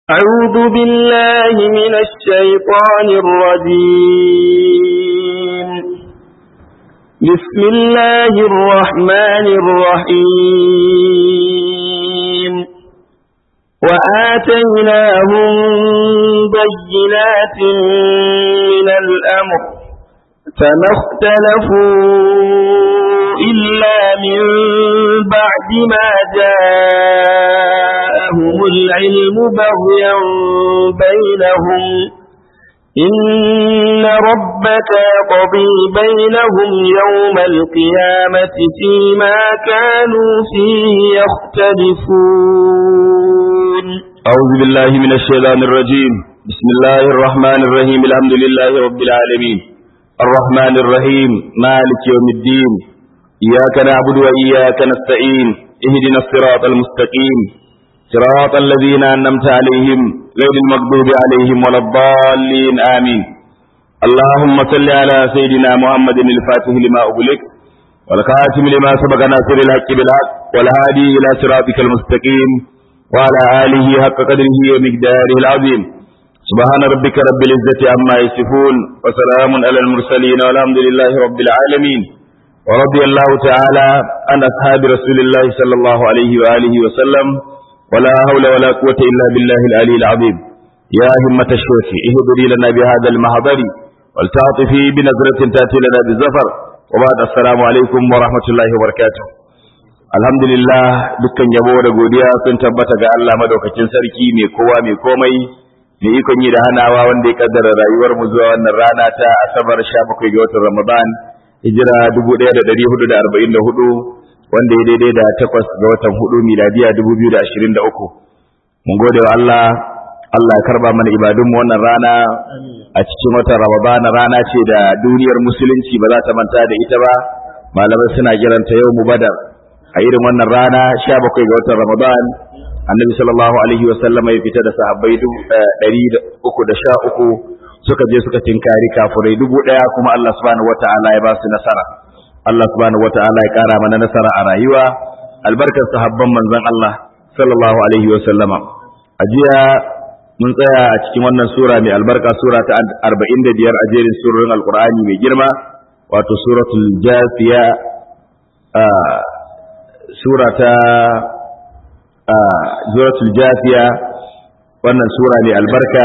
أعوذ بالله من الشيطان الرجيم بسم الله الرحمن الرحيم وآتيناهم بينات من الأمر فما اختلفوا إلا من بعد ما جاءهم العلم بغيا بينهم إن ربك يقضي بينهم يوم القيامة فيما كانوا فيه يختلفون أعوذ بالله من الشيطان الرجيم بسم الله الرحمن الرحيم الحمد لله رب العالمين الرحمن الرحيم مالك يوم الدين إياك نعبد وإياك نستعين اهدنا الصراط المستقيم صراط الذين أنمت عليهم غير المغضوب عليهم ولا الضالين آمين اللهم صل على سيدنا محمد الفاتح لما أغلق والخاتم لما سبق ناصر الحق بالحق والهادي إلى صراطك المستقيم وعلى آله حق قدره ومقداره العظيم سبحان ربك رب العزة عما يصفون وسلام على المرسلين والحمد لله رب العالمين ورضي الله تعالى عن أصحاب رسول الله صلى الله عليه وآله وسلم ولا حول ولا قوة إلا بالله العلي العظيم يا همة الشيخ اهدري لنا بهذا المحضر ولتعطفي بنظرة تأتي لنا بالزفر وبعد السلام عليكم ورحمة الله وبركاته alhamdulillah dukkan yabo da godiya sun tabbata ga Allah madaukakin sarki mai kowa mai komai mai ikon yi da hanawa wanda ya kaddara rayuwar mu zuwa wannan rana ta asabar 17 ga watan Ramadan hijira 1444 wanda ya daidai da takwas ga watan hudu miladiya 2023 mun gode wa Allah Allah ya karba mana ibadunmu wannan rana a cikin watan Ramadan rana ce da duniyar musulunci ba za ta manta da ita ba malamai suna kiranta yau mu badar a irin wannan rana 17 ga watan Ramadan annabi sallallahu alaihi wa sallam ya fita da sahabbai 313 suka je suka tinkari kafurai dubu daya kuma Allah subhanahu wataala ya ba su nasara Allah subhanahu wataala ya kara mana nasara a rayuwa albarkar sahabban manzon Allah sallallahu alaihi wa sallama a jiya mun tsaya a cikin wannan sura mai albarka sura ta 45 a jerin surorin alqur'ani mai girma wato suratul jafiya sura ta suratul jafiya wannan sura mai albarka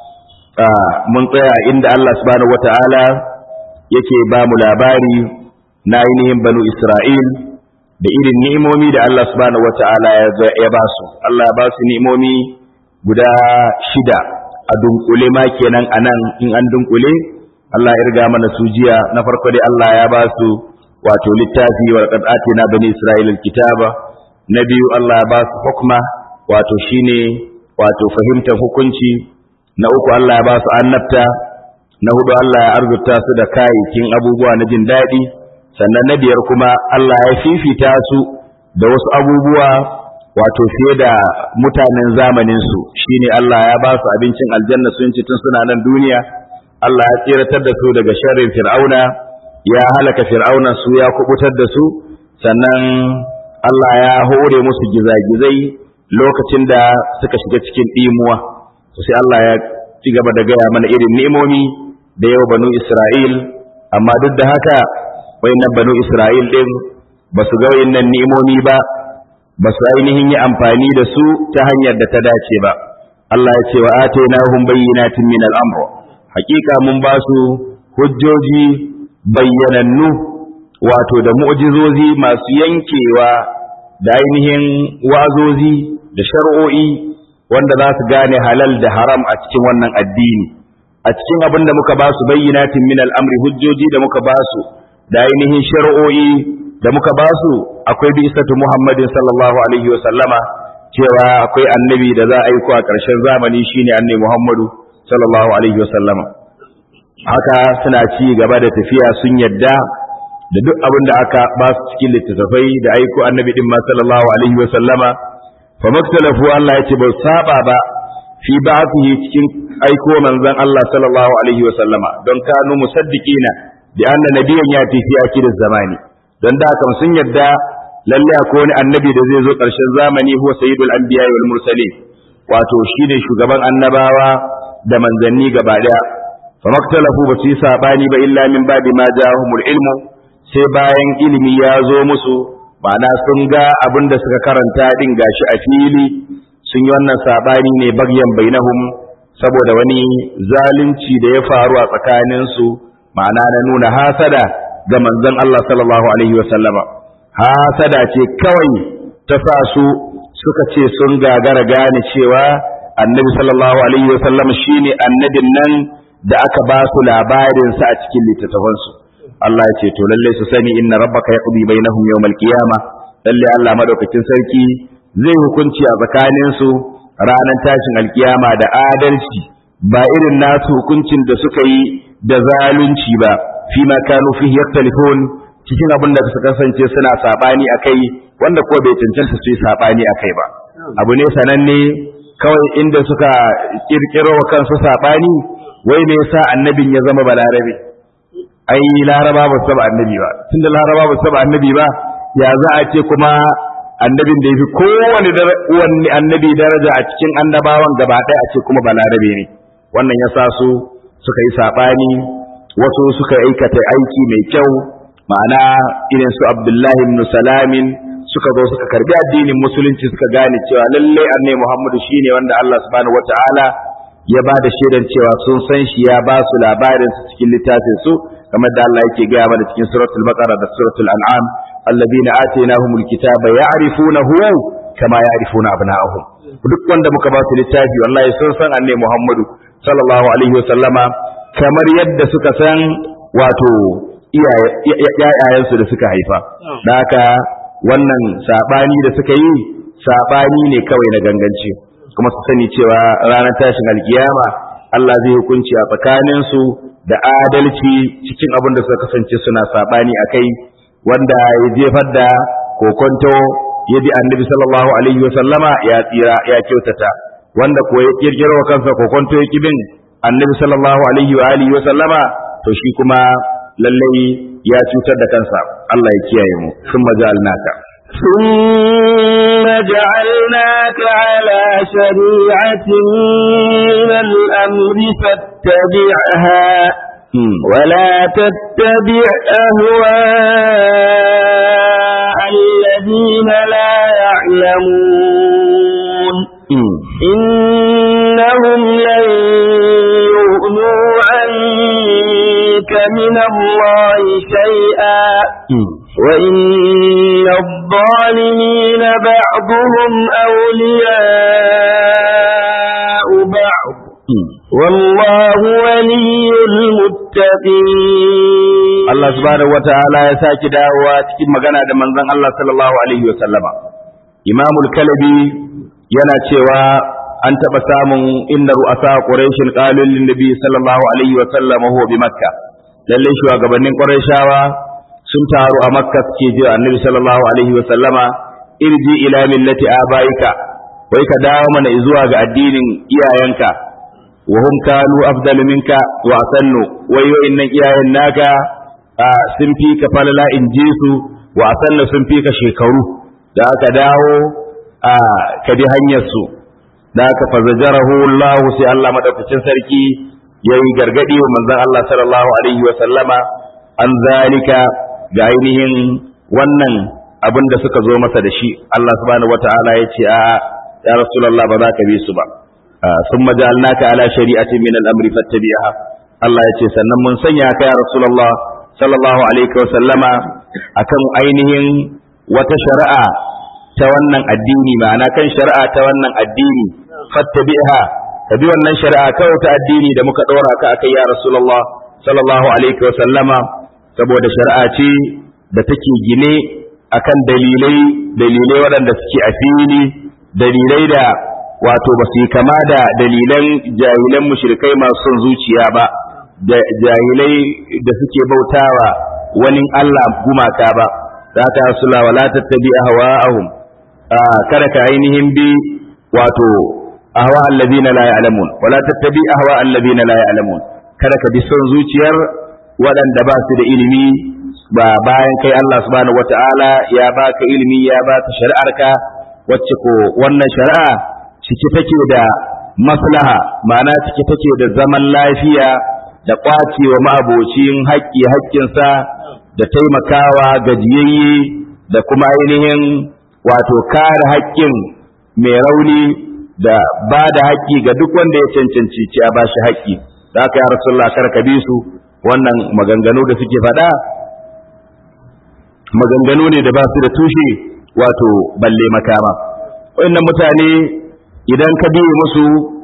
mun tsaya inda Allah subhanahu wata'ala yake ba mu labari na ainihin banu Isra'il da irin ni'imomi da Allah subhanahu wata'ala ya ba su Allah ya ba su ni'imomi guda shida a dunkule ma kenan anan in an dunkule Allah ya riga mana su jiya na farko dai Allah ya ba su wato littafi wa qad atina bani Isra'il alkitaba na biyu Allah ya ba su hukma wato shine wato fahimtar hukunci na uku Allah ya ba su annabta na hudu Allah ya arzuta su da kayayyakin abubuwa na jin daɗi sannan na biyar kuma Allah ya fifita su da wasu abubuwa wato fiye da mutanen zamanin su shine Allah ya ba su abincin aljanna sun ci tun suna nan duniya Allah ya tsiratar da su daga sharrin fir'auna ya halaka fir'auna su ya kubutar da su sannan Allah ya hore musu gizagizai lokacin da suka shiga cikin ɗimuwa sai Allah ya ci gaba da gaya mana irin ni'imomi da yau banu Isra'il amma duk da haka wayannan banu Isra'il din ba su ga wayannan ni'imomi ba ba su ainihin yi amfani da su ta hanyar da ta dace ba Allah ya ce wa atainahum bayyinatin min al-amr hakika mun ba su hujjoji bayyanannu wato da mu'jizozi masu yankewa da ainihin wazozi da shar'o'i wanda za su gane halal da haram a cikin wannan addini a cikin abin da muka ba su bayyinatin min al'amri hujjoji da muka ba su da ainihin shari'o'i da muka ba su akwai bi isatu muhammadin sallallahu alaihi wa sallama cewa akwai annabi da za a aiko a ƙarshen zamani shine annabi muhammadu sallallahu alaihi wa sallama haka suna ci gaba da tafiya sun yadda da duk abin da aka ba su cikin littattafai da aiko annabi din ma sallallahu alaihi wa sallama fa maktalafu Allah yace ba saba ba fi ba'athihi cikin aiko manzon Allah sallallahu alaihi wa sallama don kanu musaddiqina bi anna nabiyyan yati fi akhirin zamani don da kan sun yadda lalle akwai wani annabi da zai zo ƙarshen zamani huwa sayyidul anbiya wal mursalin wato shine shugaban annabawa da manzanni gaba daya fa maktalafu ba su yi sabani ba illa min ba'di ma ja'ahumul ilmu sai bayan ilimi ya zo musu ma'ana sun ga abin da suka karanta din gashi a fili sun yi wannan sabani ne bagyan bainahum saboda wani zalunci da ya faru a tsakaninsu ma'ana na nuna hasada ga manzon Allah sallallahu alaihi wa sallama hasada ce kawai ta sa su suka ce sun gagara gane cewa annabi sallallahu alaihi wa sallam shine annabin nan da aka ba su labarin sa a cikin littattafansu Allah ya ce to lalle su sani inna rabbaka yaqdi bainahum yawmal qiyamah lalle Allah madaukakin sarki zai hukunci a tsakanin su ranar tashin alkiyama da adalci ba irin nasu hukuncin da suka yi da zalunci ba fi ma kanu fihi yaktalifun cikin abin da suka kasance suna sabani akai wanda ko bai cancanta su yi sabani akai ba abu ne sananne kawai inda suka kirkiro wa kansu sabani wai me yasa annabin ya zama balarabe ai laraba ba su taba annabi ba tunda laraba ba su taba annabi ba ya za a ce kuma annabin da ya fi kowane wani annabi daraja a cikin annabawan gaba ɗaya a ce kuma balarabe ne wannan ya sa su suka yi saɓani wasu suka aikata aiki mai kyau ma'ana irin su abdullahi ibn salamin suka zo suka karbi addinin musulunci suka gane cewa lalle annabi muhammadu shine wanda allah subhanahu wataala ya ba da shaidan cewa sun san shi ya ba su labarin su cikin littafin su kamar da Allah yake gaya mana cikin suratul baqara da suratul an'am alladhina atainahumul kitaba ya'rifunahu kama ya'rifuna abna'ahum duk wanda muka ba su littafi wallahi sun san annabi Muhammadu sallallahu alaihi wasallama kamar yadda suka san wato iyayensu da suka haifa da haka wannan sabani da suka yi sabani ne kawai na ganganci kuma su sani cewa ranar tashin alkiyama Allah zai hukunci a tsakaninsu da adalci cikin abin da suka kasance suna sabani a kai wanda ya jefar da kokonto ya bi annabi sallallahu alaihi wa sallama ya tsira ya kyautata wanda ko ya kirkiro wa kansa kokonto ya kibin annabi sallallahu alaihi wa alihi wa sallama to shi kuma lallai ya cutar da kansa Allah ya kiyaye mu sun maja'alnaka ثم جعلناك على شريعة من الأمر فاتبعها ولا تتبع أهواء الذين لا يعلمون إنهم لن يغنوا عنك من الله شيئا وإن الظالمين بعضهم أولياء بعض والله ولي المتقين الله سبحانه وتعالى يساكي دعوة تكيب مغانا دا منزان الله صلى الله عليه وسلم إمام الكلبي yana cewa an taɓa samun inda ru'asa Qurayshin qalul lin nabi sallallahu alaihi wa sallam huwa bi makka lalle shugabannin Qurayshawa sun taru a makka suke ji annabi sallallahu alaihi wa sallama irji ila millati abaika wai ka dawo mana zuwa ga addinin iyayenka wa hum kanu afdalu minka wa asannu wai wa'innan iyayen naka sun fi ka falala in ji su wa asannu sun fi ka shekaru da aka dawo ka bi hanyar su da aka fazajarahu Allah sai Allah madaukakin sarki yayi gargadi wa manzon Allah sallallahu alaihi wa sallama an zalika ga ainihin wannan abin da suka zo masa da shi Allah subhanahu wata'ala ya ce a ya rasulullah ba za ka bi su ba sun majalnaka ala shari'atin min al-amri fattabi'ha Allah ya ce sannan mun sanya ka ya rasulullah sallallahu alaihi wa sallama akan ainihin wata shari'a ta wannan addini ma'ana kan shari'a ta wannan addini fattabi'ha ka bi wannan shari'a kawai ta addini da muka dora ka akai ya rasulullah sallallahu alaihi wa sallama saboda shari'a ce da take gine akan dalilai dalilai waɗanda suke a fili dalilai da wato ba su yi kama da dalilan jahilan mushrikai masu son zuciya ba da jahilai da suke bautawa wani Allah gumaka ba za ta sula wala tattabi ahwa'ahum kada ka ainihin bi wato ahwa allazina la ya'lamun wala tattabi ahwa allazina la ya'lamun kada ka bi son zuciyar waɗanda ba su da ilimi ba bayan kai Allah subhanahu wata'ala ya baka ilimi ya baka shari'arka wacce ko wannan shari'a cike take da maslaha ma'ana cike take da zaman lafiya da ƙwace wa ma'abocin haƙƙi haƙƙinsa da taimakawa gajiyayye da kuma ainihin wato kare haƙƙin mai rauni da ba da haƙƙi ga duk wanda ya cancanci ci a bashi haƙƙi da aka yi rasulullah kar ka bi su wannan maganganu da suke faɗa maganganu ne da ba su da tushe wato balle makama wannan mutane idan ka biye musu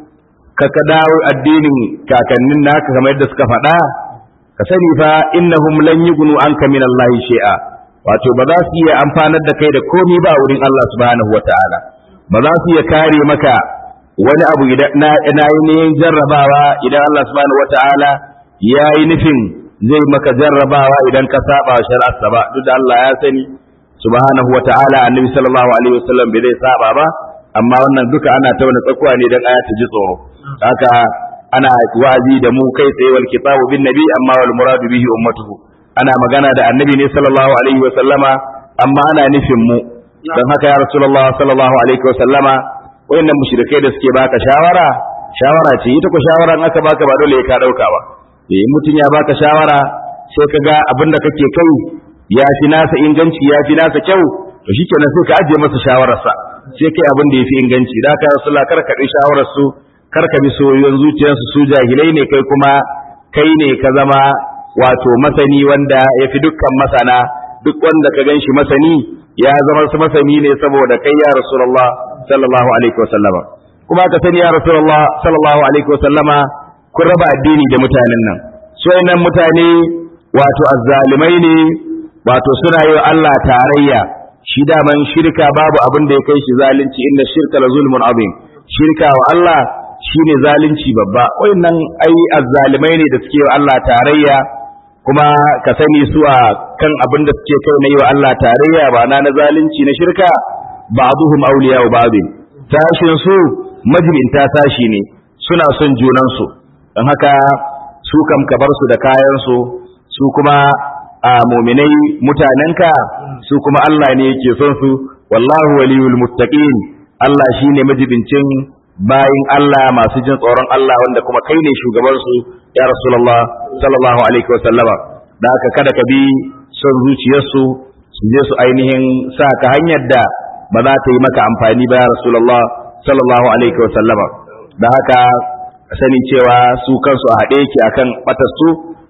ka ka dawo addinin kakannin naka kamar yadda suka faɗa ka sani fa innahum lan yughnu anka min Allah shay'a wato ba za su iya amfanar da kai da komai ba wurin Allah subhanahu wataala ba za su iya kare maka wani abu idan na yin jarrabawa idan Allah subhanahu wataala ya yi nufin zai maka jarrabawa idan ka saba shari'arsa ba duk da Allah ya sani subhanahu wataala annabi sallallahu alaihi wasallam bai zai saba ba amma wannan duka ana ta wani tsakuwa ne dan aya ta ji tsoro haka ana wa'azi da mu kai tsaye wal kitabu bin nabi amma wal muradu bihi ummatuhu ana magana da annabi ne sallallahu alaihi wa sallama amma ana nufin mu dan haka ya rasulullah sallallahu alaihi wa sallama wayannan mushrikai da suke baka shawara shawara ce ita ko shawara in aka baka ba dole ka dauka ba eh mutun ya baka shawara sai ka ga abin da kake kai ya fi nasa inganci ya fi nasa kyau to shikenan sai ka ajiye masa shawararsa sai kai abin da ya fi inganci da haka rasulullah kar ka ɗi shawarar su kar ka bi soyoyin zuciyarsu su jahilai ne kai kuma kai ne ka zama wato masani wanda ya fi dukkan masana duk wanda ka gan shi masani ya zama su masani ne saboda kai ya rasulullah sallallahu alaihi wa sallama kuma ka sani ya rasulullah sallallahu alaihi wa sallama kun raba addini da mutanen nan su nan mutane wato azzalimai ne wato suna yi wa Allah tarayya shi daman shirka babu abin da ya kai shi zalunci inna shirka la zulmun azim shirka wa Allah shine zalunci babba wayannan ai azzalimai ne da suke wa Allah tarayya kuma ka sani su a kan abin da suke kai na yi wa Allah tarayya ba na na zalunci na shirka ba'duhum awliya wa ba'd tashin su majibinta tashi ne suna son junan su dan haka su kam ka bar su da kayan su su kuma a muminai mutanenka su kuma Allah ne yake son su wallahu waliyul muttaqin Allah shine majibincin bayin Allah masu jin tsoron Allah wanda kuma kai ne shugaban su ya Rasulullah sallallahu alaihi wa sallama da haka kada ka bi son zuciyarsu su je su ainihin sa ka hanyar da ba za ta yi maka amfani ba ya Rasulullah sallallahu alaihi wa sallama da haka sani cewa su kansu a haɗe yake akan batarsu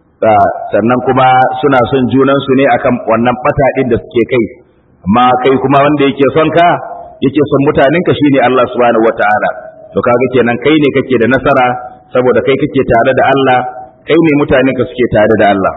sannan kuma suna son junansu ne akan wannan bata din da suke kai amma kai kuma wanda yake son ka yake son mutanenka shine Allah subhanahu wataala to kaga kenan kai ne kake da nasara saboda kai kake tare da Allah kai ne mutanenka suke tare da Allah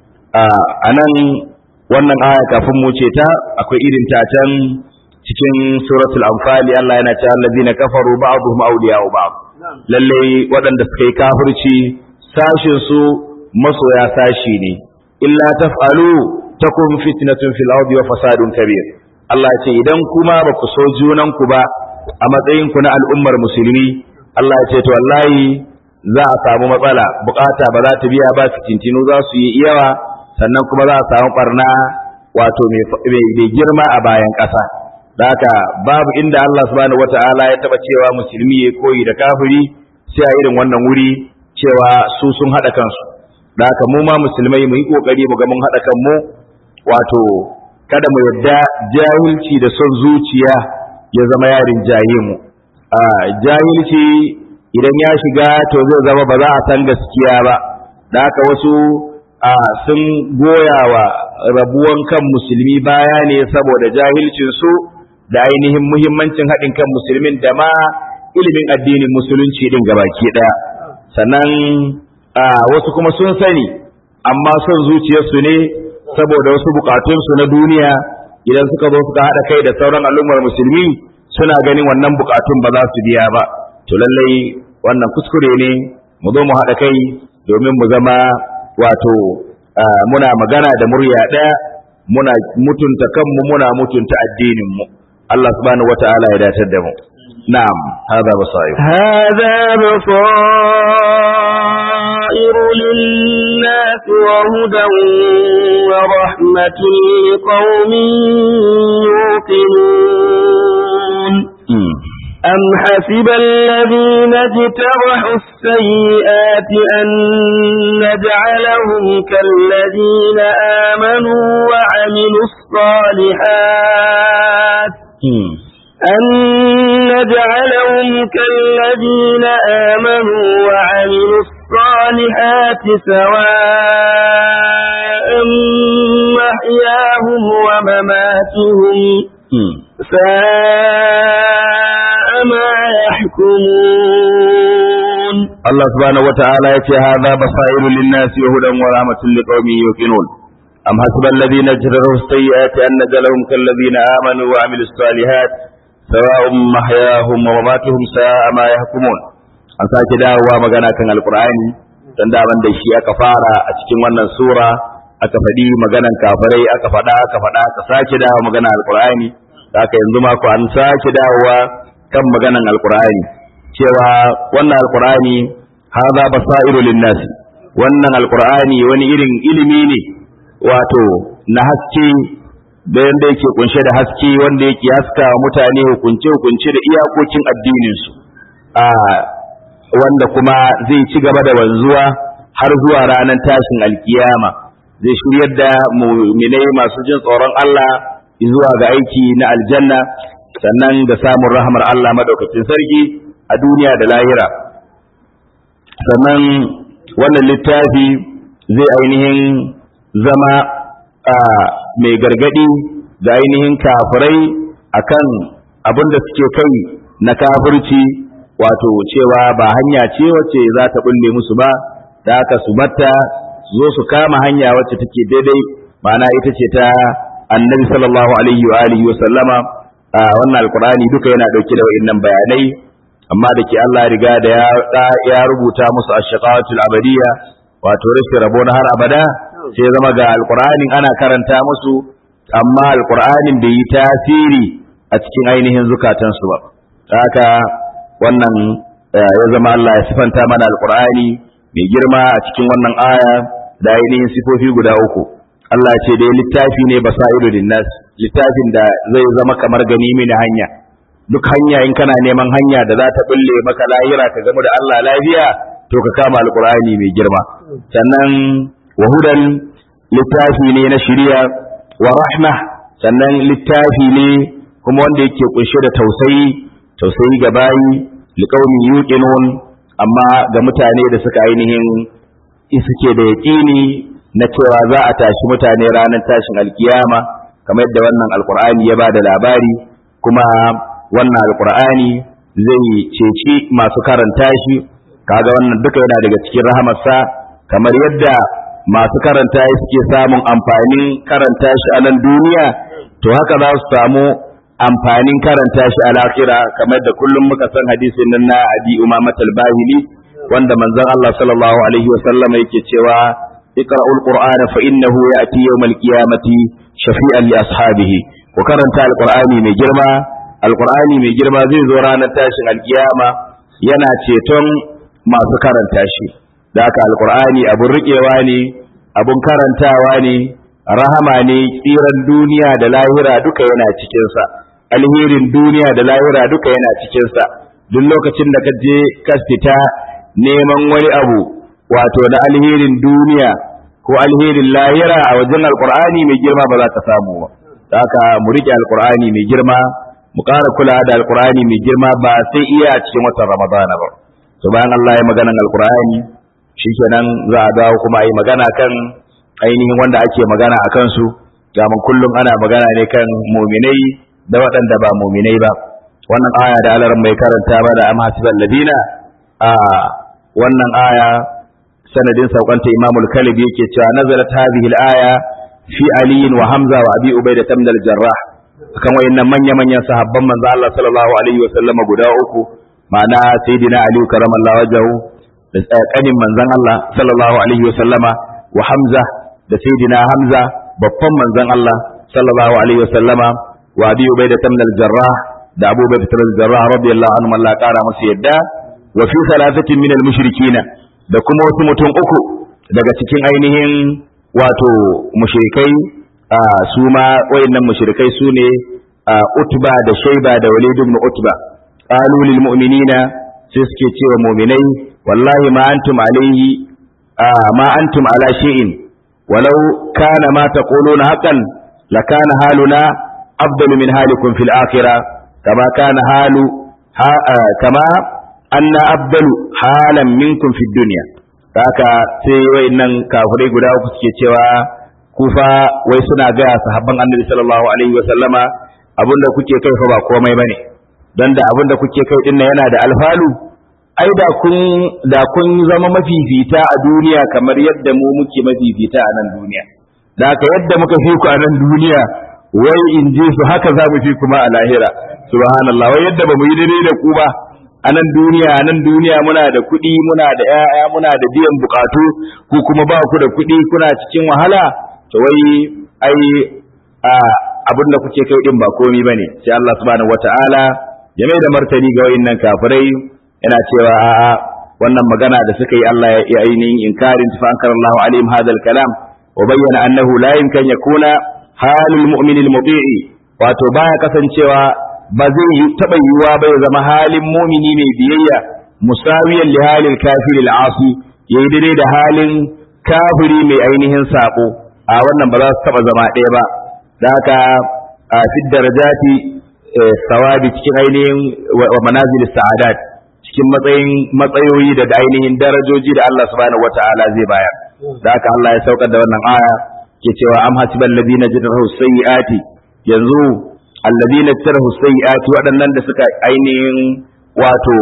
a nan wannan aya kafin mu ce ta akwai irin ta can cikin suratul anfal Allah yana cewa allazina kafaru ba'dhum awliya'u ba'd lalle waɗanda suka yi kafirci sashin su masoya sashi ne illa taf'alu takun fitnatun fil ardi wa fasadun kabir Allah ce idan kuma ba ku so junan ku ba a matsayin ku na al'ummar musulmi Allah ya ce to wallahi za a samu matsala bukata ba za ta biya ba fitintinu za su yi yawa sannan kuma za a samu barna wato mai girma a bayan ƙasa da haka babu inda Allah subhanahu wata'ala ya taba cewa musulmi ya koyi da kafiri sai a irin wannan wuri cewa su sun haɗa kansu da haka mu ma musulmai mu yi kokari mu ga mun haɗa kanmu wato kada mu yadda jahilci da son zuciya ya zama yarin jaye mu a jahilci idan ya shiga to zai zama ba za a san gaskiya ba da haka wasu a sun goya wa rabuwan kan musulmi baya ne saboda jahilcin su da ainihin muhimmancin haɗin kan musulmin da ma ilimin addinin musulunci din gabaki ɗaya sannan a wasu kuma sun sani amma son zuciyarsu ne saboda wasu bukatunsu na duniya idan suka zo suka haɗa kai da sauran al'ummar musulmi suna ganin wannan bukatun ba za su biya ba to lallai wannan kuskure ne mu zo mu haɗa kai domin mu zama wato muna magana da murya ɗaya muna mutunta kanmu muna mutunta addininmu Allah subhanahu wata'ala ya datar da mu na'am hadha basair هذا بصائر للناس وهدى ورحمة لقوم يوقنون أم حسب الذين اجترحوا السيئات أن نجعلهم كالذين آمنوا وعملوا الصالحات أن نجعلهم كالذين آمنوا وعملوا الصالحات سواء محياهم ومماتهم ساء ما يحكمون الله سبحانه وتعالى يتي هذا بصائر للناس وهدى ورحمة لقوم يوقنون أم حسب الذين اجروا السيئات أن نجعلهم كالذين آمنوا وعملوا الصالحات سواء محياهم ومماتهم ساء ما يحكمون an sake dawowa magana kan alkur'ani dan daban da shi aka fara a cikin wannan sura aka faɗi maganan kafirai aka faɗa aka faɗa aka sake dawo magana alkur'ani haka yanzu ma ku an sake dawowa kan maganan alkur'ani cewa wannan alkur'ani hadha basairu linnas wannan alkur'ani wani irin ilimi ne wato na haske da yanda yake kunshe da haske wanda yake haska wa mutane hukunce hukunce da iyakokin addinin su a wanda kuma zai ci gaba da wanzuwa har zuwa ranar tashin alkiyama zai shiryar da muminai masu jin tsoron Allah zuwa ga aiki na aljanna sannan da samun rahmar Allah madaukakin sarki a duniya da lahira sannan wannan littafi zai ainihin zama a mai gargadi da ainihin kafirai akan abin da suke kai na kafirci wato cewa ba hanya ce wacce za ta bulle musu ba da aka su batta zo su kama hanya wacce take daidai ma'ana ita ce ta annabi sallallahu alaihi wa alihi wa sallama a wannan alqur'ani duka yana dauke da wa'annan bayanai amma da ke Allah riga da ya ya rubuta musu ash-shaqawatul abadiyya wato rashin rabo na har abada sai zama ga alqur'anin ana karanta musu amma alqur'anin bai yi tasiri a cikin ainihin zukatansu ba haka wannan ya zama Allah ya sifanta mana alqur'ani mai girma a cikin wannan aya da ainihin sifofi guda uku Allah ce dai littafi ne basairu linnas littafin da zai zama kamar gani mini hanya duk hanya in kana neman hanya da za ta bulle maka lahira ka gamu da Allah lafiya to ka kama alqur'ani mai girma sannan wahudan littafi ne na shiriya wa rahma sannan littafi ne kuma wanda yake kunshe da tausayi tausayi ga bayi liqaumi yuqinun amma ga mutane da suka ainihin suke da yaƙini na cewa za a tashi mutane ranar tashin alkiyama kamar yadda wannan alkur'ani ya ba da labari kuma wannan alkur'ani zai ceci masu karanta shi kaga wannan duka yana daga cikin rahamarsa kamar yadda masu karanta shi suke samun amfanin karanta shi a nan duniya to haka za su samu amfanin karanta shi a lahira kamar da kullum muka san hadisin nan na abi umamat al-bahili wanda manzon Allah sallallahu alaihi wa sallama yake cewa iqra'ul qur'ana fa innahu ya'ti yawmal qiyamati shafi'an li ashabihi ku karanta alqur'ani mai girma alqur'ani mai girma zai zo ranar tashin alkiyama yana ceton masu karanta shi da haka alqur'ani abun riƙewa ne abun karantawa ne rahama ne tsiran duniya da lahira duka yana cikinsa alherin duniya da lahira duka yana cikinsa duk lokacin da ka je ka fita neman wani abu wato na alherin duniya ko alherin lahira a wajen alkur'ani mai girma ba za ka samu ba da haka mu rike alkur'ani mai girma mu ƙara kula da alkur'ani mai girma ba sai iya a cikin watan ramadana ba to bayan Allah ya maganan alkur'ani shikenan za a dawo kuma a yi magana kan ainihin wanda ake magana a kansu gaman kullum ana magana ne kan muminai da waɗanda ba muminai ba wannan aya da alaran mai karanta ba da amma hasibal ladina a wannan aya sanadin saukanta imamul kalib yake cewa nazalat hadhihi al-aya fi ali wa hamza wa abi ubayda ibn al-jarrah kan wayannan manya manyan sahabban manzo Allah sallallahu alaihi wa sallam guda uku ma'ana sayyidina ali karamallahu wajhahu da kanin manzon Allah sallallahu alaihi wa sallama wa hamza da sayyidina hamza babban manzon Allah sallallahu alaihi wa sallama wa abi ubayda ibn al-jarrah da abu ubayda ibn al-jarrah radiyallahu anhu Allah kara musu yadda wa fi thalathatin min al-mushrikina da kuma wasu mutum uku daga cikin ainihin wato mushrikai a su ma wayannan mushrikai su ne Utba da Shaiba da Walid ibn Utba qalu lil mu'minina sai suke cewa mu'minai wallahi ma antum alayhi ma antum ala shay'in walau kana ma taquluna haqqan lakana haluna afdalu min halikum fil akhirah kama kana halu kama anna afdalu halan minkum fid dunya haka sai wayannan kafirai guda uku suke cewa kufa wai suna gaya sahabban annabi sallallahu alaihi wa sallama abinda kuke kai fa ba komai bane dan da abinda kuke kai din yana da alfalu ai da kun da kun zama mafifita a duniya kamar yadda mu muke mafifita a nan duniya da haka yadda muka fi ku a nan duniya wai in ji su haka za mu fi kuma a lahira subhanallah wai yadda ba mu yi daidai da ku ba a nan duniya a nan duniya muna da kuɗi muna da ƴaƴa muna da biyan bukatu ku kuma ba ku da kuɗi kuna cikin wahala to wai ai abin da kuke kai din ba komi bane sai Allah subhanahu wataala ya mai da martani ga wayannan kafirai yana cewa a'a wannan magana da suka yi Allah ya ainihin inkarin fa ankara Allah alaihim hadal kalam wa bayyana annahu la yumkin yakuna halul mu'minil muti'i wato baya kasancewa ba zai yi taba yiwuwa ba ya zama halin mumini mai biyayya musawiyan li halil kafiril asi yayi daidai da halin kafiri mai ainihin sako a wannan ba za su taba zama ɗaya ba da haka a fid darajati sawabi cikin ainihin wa manazil sa'adat cikin matsayin matsayoyi da ainihin darajoji da Allah subhanahu wataala zai bayar da haka Allah ya saukar da wannan aya ke cewa am hasibal ladina jadahu sayyiati yanzu alladina tarahu sayyiati waɗannan da suka ainihin wato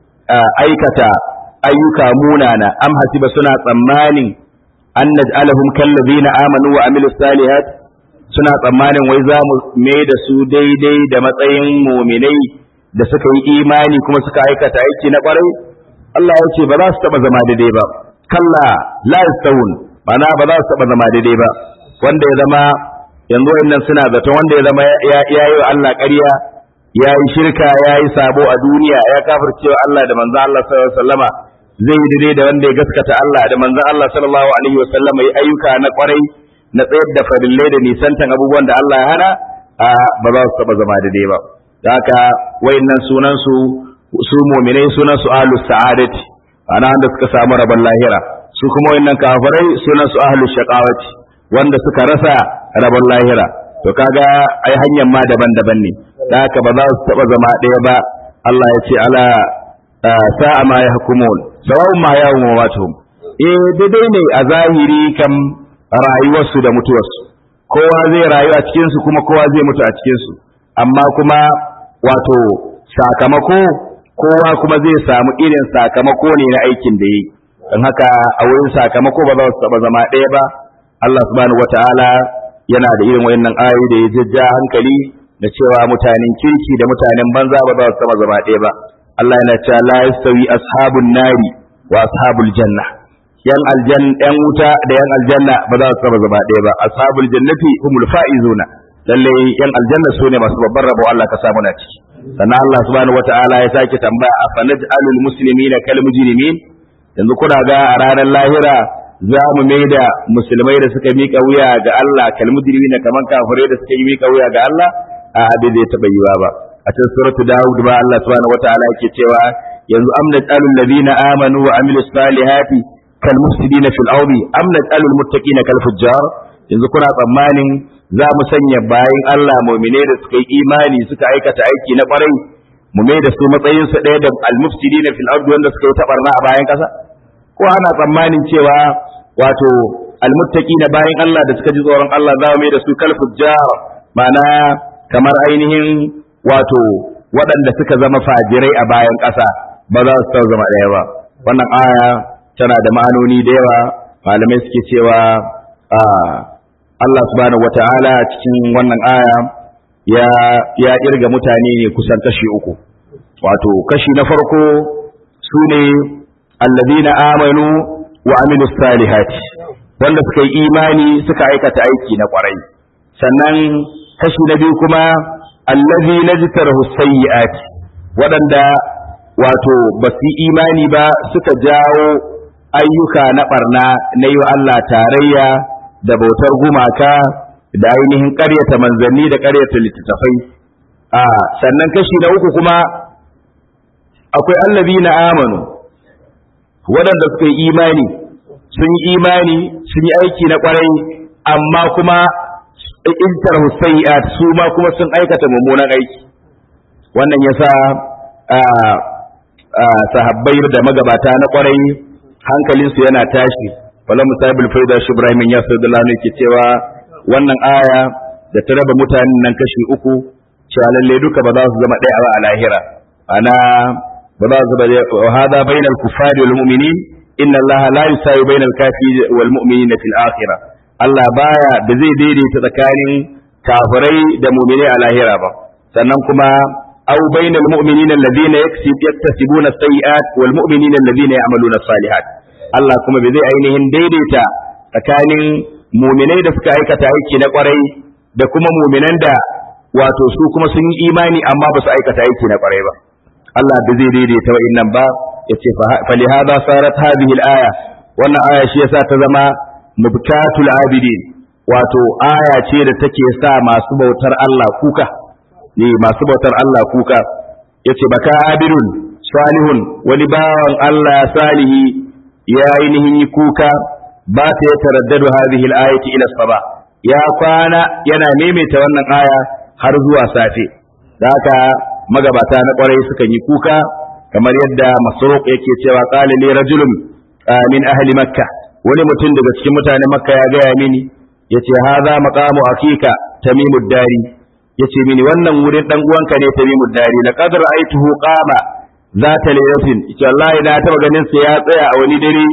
aikata ayyuka munana am hasiba suna tsammanin an naj'alahum kallazina amanu wa amilus salihat suna tsammanin wai za mu mai da su daidai da matsayin muminai da suka yi imani kuma suka aikata aiki na kwarai Allah ya ce ba za su taba zama daidai ba kalla la yastawun bana ba za su taba zama daidai ba wanda ya zama yanzu wayannan suna zaton wanda ya zama ya yi wa Allah ƙarya ya yi shirka ya yi sabo a duniya ya kafircewa Allah da manzon Allah sallallahu alaihi wasallama zai yi daidai da wanda ya gaskata Allah da manzon Allah sallallahu alaihi wasallama yi ayyuka na kwarai na tsayar da farillai da nisantan abubuwan da Allah ya hana a ba za su taba zama daidai ba da haka wayannan sunan su su mu'minai sunan su ahlus sa'adati ana wanda suka samu rabon lahira su kuma wayannan kafirai sunan su ahlus shaqawati wanda suka rasa rabon lahira to kaga ai hanyar ma daban-daban ne da haka ba za su taba zama ɗaya ba Allah ya ce ala sa'a ma yahkumun sawa'un ma yawm wa matuhum eh daidai ne a zahiri kam rayuwarsu da mutuwarsu kowa zai rayu a cikin su kuma kowa zai mutu a cikin su amma kuma wato sakamako kowa kuma zai samu irin sakamako ne na aikin da yi don haka a wurin sakamako ba za su taba zama ɗaya ba Allah subhanahu wata'ala yana da irin wayannan ayoyi da ya jajja hankali da cewa mutanen kirki da mutanen banza ba za su taba zama ɗaya ba Allah yana cewa la yastawi ashabun nari wa ashabul janna yan aljan yan wuta da yan aljanna ba za su taba zama ɗaya ba ashabul jannati humul faizuna lalle yan aljanna su ne masu babban rabo Allah ka samu na ciki sannan Allah subhanahu wata'ala ya sake tambaya a fanaj'alul muslimina kal mujrimin yanzu kuna ga a ranar lahira za mu mai da musulmai da suka miƙa wuya ga Allah kalmujrimi na kaman kafirai da suka yi miƙa wuya ga Allah a abin zai taɓa yiwa ba a cikin suratu Dawud ba Allah subhanahu wataala yake cewa yanzu amna qalul ladina amanu wa amilus salihati kal mufsidina fil ardi amna qalul muttaqina kal fujjar yanzu kuna tsammanin za mu sanya bayin Allah mu'mine da suka yi imani suka aikata aiki na kwarai mu mai da su matsayin su ɗaya da al mufsidina fil ardi wanda suka yi tabarna a bayan ƙasa ko ana tsammanin cewa wato almuttaki na bayan Allah da suka ji tsoron Allah za mai da su kal fujjar ma'ana kamar ainihin wato waɗanda suka zama fajirai a bayan ƙasa ba za su zama ɗaya ba wannan aya tana da ma'anoni da yawa malamai suke cewa Allah subhanahu wata'ala cikin wannan aya ya ya kirga mutane ne kusan kashi uku wato kashi na farko su ne alladina amanu wa amilu salihati wanda suka yi imani suka aikata aiki na kwarai sannan kashi na biyu kuma allazi najtarahu sayyiati waɗanda wato ba su yi imani ba suka jawo ayyuka na barna na yi wa Allah tarayya da bautar gumaka da ainihin ƙaryata manzanni da ƙaryata littattafai a sannan kashi na uku kuma akwai allazina amanu waɗanda suka yi imani sun yi imani sun yi aiki na ƙwarai amma kuma intar husayat su ma kuma sun aikata mummunan aiki wannan yasa sahabbai da magabata na ƙwarai hankalinsu yana tashi wala musabul faida shi Ibrahim ya sallallahu alaihi ke cewa wannan aya da ta raba mutanen nan kashi uku cewa lalle duka ba za su zama ɗaya ba a lahira ana ba za su zama hada bainal kuffari wal mu'minin inna allaha la yusawi bainal kafiri wal mu'minina fil akhirah Allah baya da zai daidaita tsakanin kafirai da mu'minai a lahira ba sannan kuma aw bainal mu'minina alladhina yaktasibuna as-sayyi'at wal mu'minina alladhina ya'maluna as-salihat Allah kuma bai zai ainihin daidaita tsakanin mu'minai da suka aikata aiki na kwarai da kuma mu'minan da wato su kuma sun yi imani amma ba su aikata aiki na kwarai ba Allah bai zai daidaita wa'annan ba yace fa li hada sarat hadhihi al-aya wannan aya shi yasa ta zama mubtatul abidin wato aya ce da take sa masu bautar Allah kuka ne masu bautar Allah kuka yace baka abirun salihun wani bawan Allah salihi ya ainihin yi kuka ba ta ya taraddadu hadhihi al-ayati ila saba ya kwana yana maimaita wannan aya har zuwa safe da haka magabata na kwarai sukan yi kuka kamar yadda masruq yake cewa qala li rajulun min ahli makkah wani mutum daga cikin mutanen makka ya gaya mini yace hadha maqamu akika tamimud dari yace mini wannan wurin dan uwanka ne tamimud dari laqad ra'aytuhu qama zata laylatin yace wallahi na taba ganin sa ya tsaya a wani dare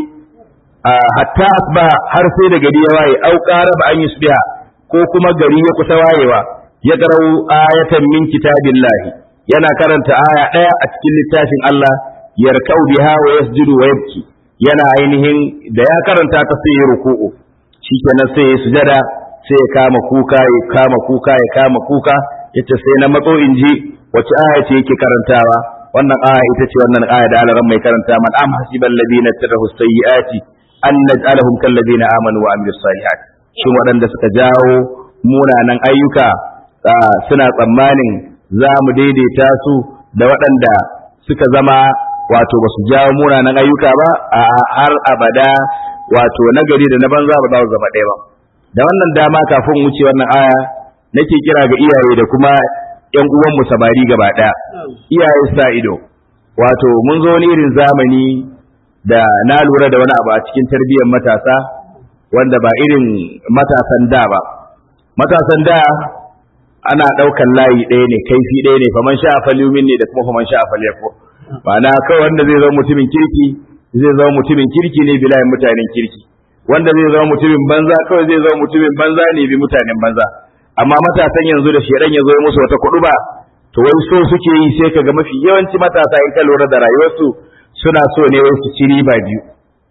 hatta asba har sai da gari ya waye au qaraba an yusbiha ko kuma gari ya kusa wayewa ya garau ayatan min kitabillahi yana karanta aya daya a cikin littafin Allah yarkau biha wa yasjudu wa yabki yana ainihin da ya karanta ta sai ya ruku'u shikenan sai ya sujada sai ya kama kuka ya kama kuka ya kama kuka yace sai na matso in ji wace aya ce yake karantawa wannan aya ita ce wannan aya da alaran mai karanta man am hasibal ladina tarahu sayyiati an naj'alahum kal ladina amanu wa amilus salihat shin waɗanda suka jawo munanan ayyuka suna tsammanin za mu daidaita su da waɗanda suka zama wato ba su jawo munanan ayyuka ba a har abada wato nagari da na banza ba za su zama ɗaya ba da wannan dama kafin wuce wannan aya nake kira ga iyaye da kuma ƴan uwanmu samari gaba ɗaya iyaye sa ido wato mun zo wani irin zamani da na lura da wani abu a cikin tarbiyyar matasa wanda ba irin matasan da ba matasan da ana ɗaukan layi ɗaya ne kaifi ɗaya ne faman sha falyumin ne da kuma faman sha falyako ma'ana kawai wanda zai zama mutumin kirki zai zama mutumin kirki ne bilayin mutanen kirki wanda zai zama mutumin banza kawai zai zama mutumin banza ne bi mutanen banza amma matasan yanzu da shedan ya zo musu wata kuɗu ba to wai so suke yi sai kaga mafi yawanci matasa in ka lura da rayuwarsu suna so ne wai su ci riba biyu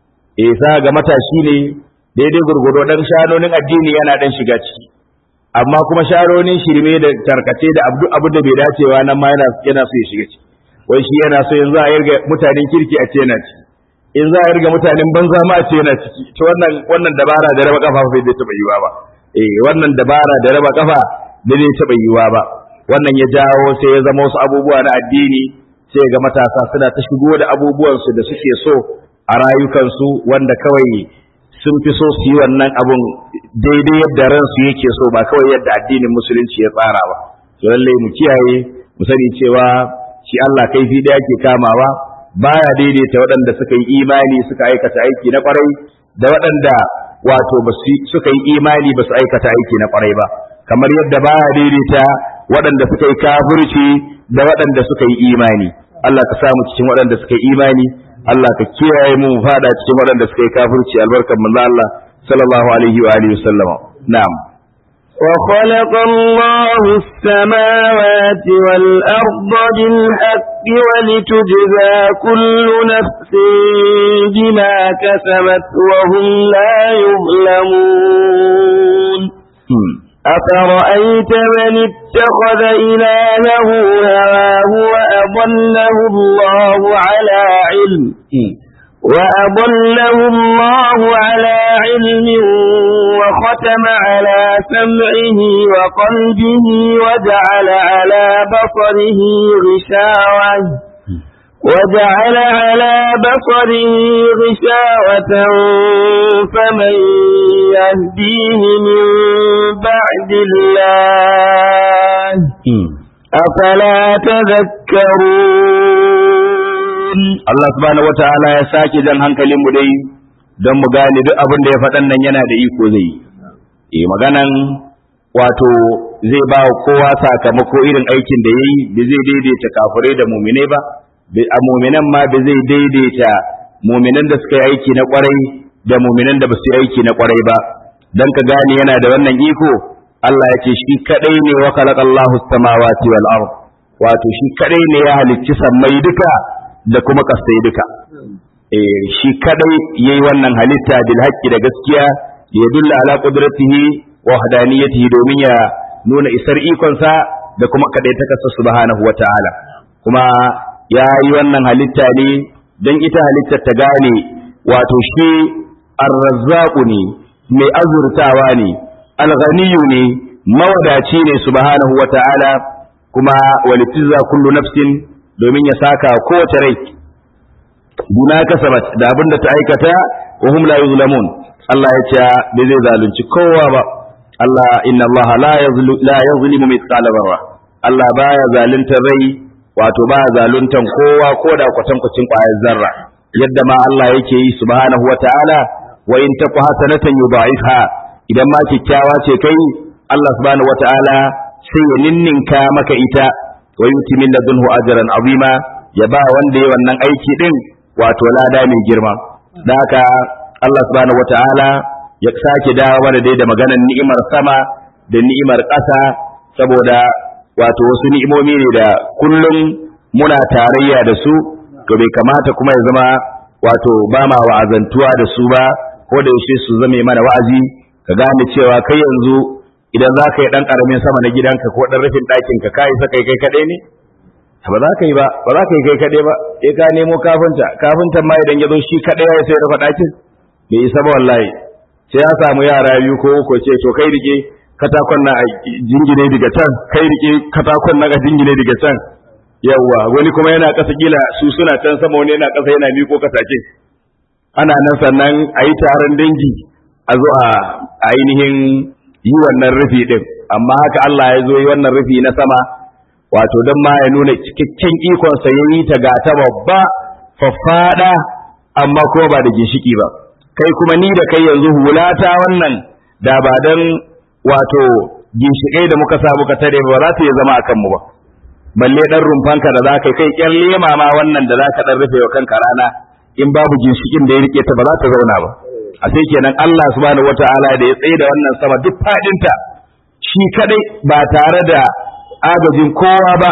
eh sa ga matashi ne daidai gurgudo dan shanonin addini yana dan shiga ciki amma kuma sharonin shirme da tarkace da abu abu da bai dacewa nan ma yana yana so ya shiga ciki wai shi yana so yanzu a yarga mutanen kirki a ce yana ciki in za a yarga mutanen banza ma a ce yana ciki to wannan wannan dabara da raba kafa bai taba yiwa ba eh wannan dabara da raba kafa da bai taba yiwa ba wannan ya jawo sai ya zama wasu abubuwa na addini sai ga matasa suna ta shigo da abubuwansu da suke so a rayukansu wanda kawai sun fi so su yi wannan abun daidai yadda ransu yake so ba kawai yadda addinin musulunci ya tsara ba to lallai mu kiyaye mu sani cewa shi Allah kaifi da yake kamawa baya daidaita waɗanda suka yi imani suka aikata aiki na kwarai da waɗanda wato ba suka yi imani ba su aikata aiki na kwarai ba kamar yadda baya daidaita waɗanda suka yi kafirci da waɗanda suka yi imani Allah ka samu cikin waɗanda suka yi imani Allah ka kiyaye mu fada cikin waɗanda suka yi kafirci albarkan manzo Allah sallallahu alaihi wa alihi wasallama na'am وخلق الله السماوات والأرض بالحق ولتجزى كل نفس بما كسبت وهم لا يظلمون أفرأيت من اتخذ إلهه هواه وأضله الله على علم وأضله الله على علم وختم على سمعه وقلبه وجعل على بصره غشاوة وجعل على بصره غشاوة فمن يهديه من بعد الله أفلا تذكرون Allah subhanahu wata'ala ya sake jan hankalin mu dai don mu gane duk abin da ya faɗan nan yana da iko zai yi maganan wato zai ba wa kowa sakamako irin aikin da ya yi da zai daidaita kafirai da muminai ba a muminan ma da zai daidaita muminan da suka yi aiki na kwarai da muminan da ba su yi aiki na kwarai ba dan ka gane yana da wannan iko Allah ya ce shi kadai ne wa khalaqallahu samawati wal ard wato shi kadai ne ya halicci sammai duka da kuma kasai duka eh shi kadai yayi wannan halitta bil haqqi da gaskiya ya dulla ala qudratihi wa wahdaniyatihi domin ya nuna isar ikonsa da kuma kadai ta kasa subhanahu wataala kuma ya yi wannan halitta ne don ita halittar ta gane wato shi arrazzaqu ne mai azurtawa ne alghaniyu ne mawadaci ne subhanahu wata'ala kuma walitizza kullu nafsin domin ya saka kowace rai buna kasabat da abin da ta aikata wa hum la yuzlamun Allah ya ce bai zai zalunci kowa ba Allah inna Allah la yazlu la yazlimu mithqala dharra Allah baya zaluntar rai wato ba zaluntan kowa ko da kwatankwacin ƙwayar zarra yadda ma Allah yake yi subhanahu wata'ala wa in taku hasanatan yudha'ifha idan ma kikkiawa ce kai Allah subhanahu wata'ala sai ya ninninka maka ita wa yuti min ladunhu ajran azima ya ba wanda ya wannan aiki din wato lada mai girma da haka Allah subhanahu wata'ala ya sake dawo mana dai da maganar ni'imar sama da ni'imar ƙasa saboda wato wasu ni'imomi ne da kullum muna tarayya da su to bai kamata kuma ya zama wato ba ma wa'azantuwa da su ba ko da yaushe su zame mana wa'azi ka gane cewa kai yanzu idan za ka yi ɗan ƙaramin sama na gidanka ko ɗan rufin ɗakin ka kai saka kai kaɗai ne ba za ka yi ba ba za ka yi kai kaɗai ba sai ka nemo kafinta kafintan ma idan ya zo shi kaɗai ya sai rufe ɗakin bai isa ba wallahi sai ya samu yara biyu ko uku ce to kai rike katakon na a jingine daga can kai rike katakon na a jingine daga can yawwa wani kuma yana ƙasa kila su suna can sama wani yana ƙasa yana miko kasake ana nan sannan a yi taron dangi a zo a ainihin yi wannan rufi din amma haka Allah ya zo yi wannan rufi na sama wato don ma ya nuna cikakken ikonsa ya yi ta ga ta babba faffada amma kuma ba da ginshiki ba kai kuma ni da kai yanzu hulata wannan da ba don wato ginshikai da muka sa muka tare ba za ta iya zama a kanmu ba balle dan rumfanka da zaka kai kyan lema ma wannan da zaka dan rufe wa kanka rana in babu ginshikin da ya rike ta ba za ta zauna ba a sai kenan Allah subhanahu wataala da ya tsaye da wannan sama duk fadinta shi kadai ba tare da agajin kowa ba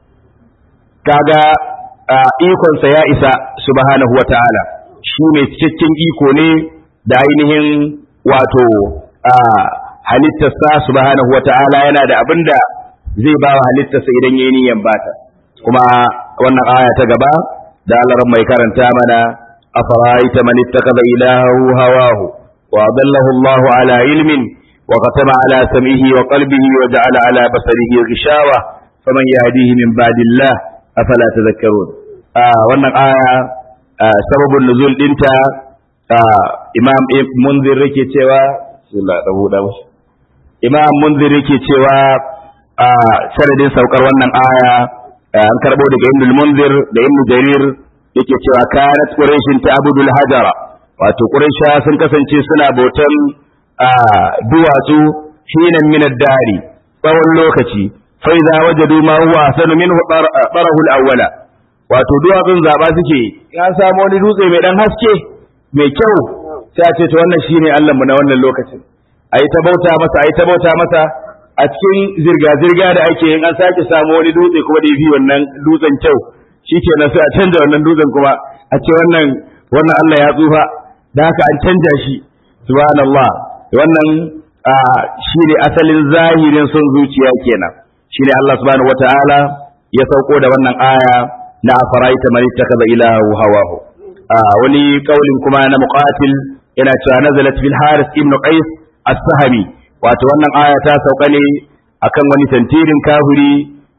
kaga ikonsa ya isa subhanahu wataala shi mai cikakken iko ne da ainihin wato halittarsa subhanahu wataala yana da abinda zai ba wa halittarsa idan yayi niyyar bata kuma wannan aya ta gaba da Allah mai karanta mana afara'aita man ittakhadha ilahahu hawahu wa adallahu Allah ala ilmin wa qatama ala sam'ihi wa qalbihi wa ja'ala ala basarihi ghishawa faman yahdihi min ba'dillah afala tadhakkarun wannan aya sababun nuzul dinta imam munzir yake cewa bismillah da buɗa imam munzir yake cewa a sanadin saukar wannan aya an karbo daga ibn munzir da ibn jarir yake cewa kanat quraishin ta'budul hajara wato quraisha sun kasance suna bautan duwatsu hinan min ad-dari tsawon lokaci fa idza wajadu ma huwa ahsanu minhu tarahu al-awwala wato duwatsun zaba suke ya samu wani dutse mai dan haske mai kyau sai a ce to wannan shine Allah mu na wannan lokacin ayi ta bauta masa ayi ta bauta masa a cikin zirga-zirga da ake yin an sake samu wani dutse kuma da fi wannan dutsen kyau shi ke sai a canja wannan dutsen kuma a ce wannan wannan Allah ya tsufa da haka an canja shi subhanallah wannan shi ne asalin zahirin son zuciya kenan shi ne Allah subhanahu wata'ala ya sauko da wannan aya na afaraita man ittakaza ilahu hawahu wani kaulin kuma na muqatil yana cewa nazalat fil haris ibn qais as-sahmi wato wannan aya ta sauka ne akan wani tantirin kafiri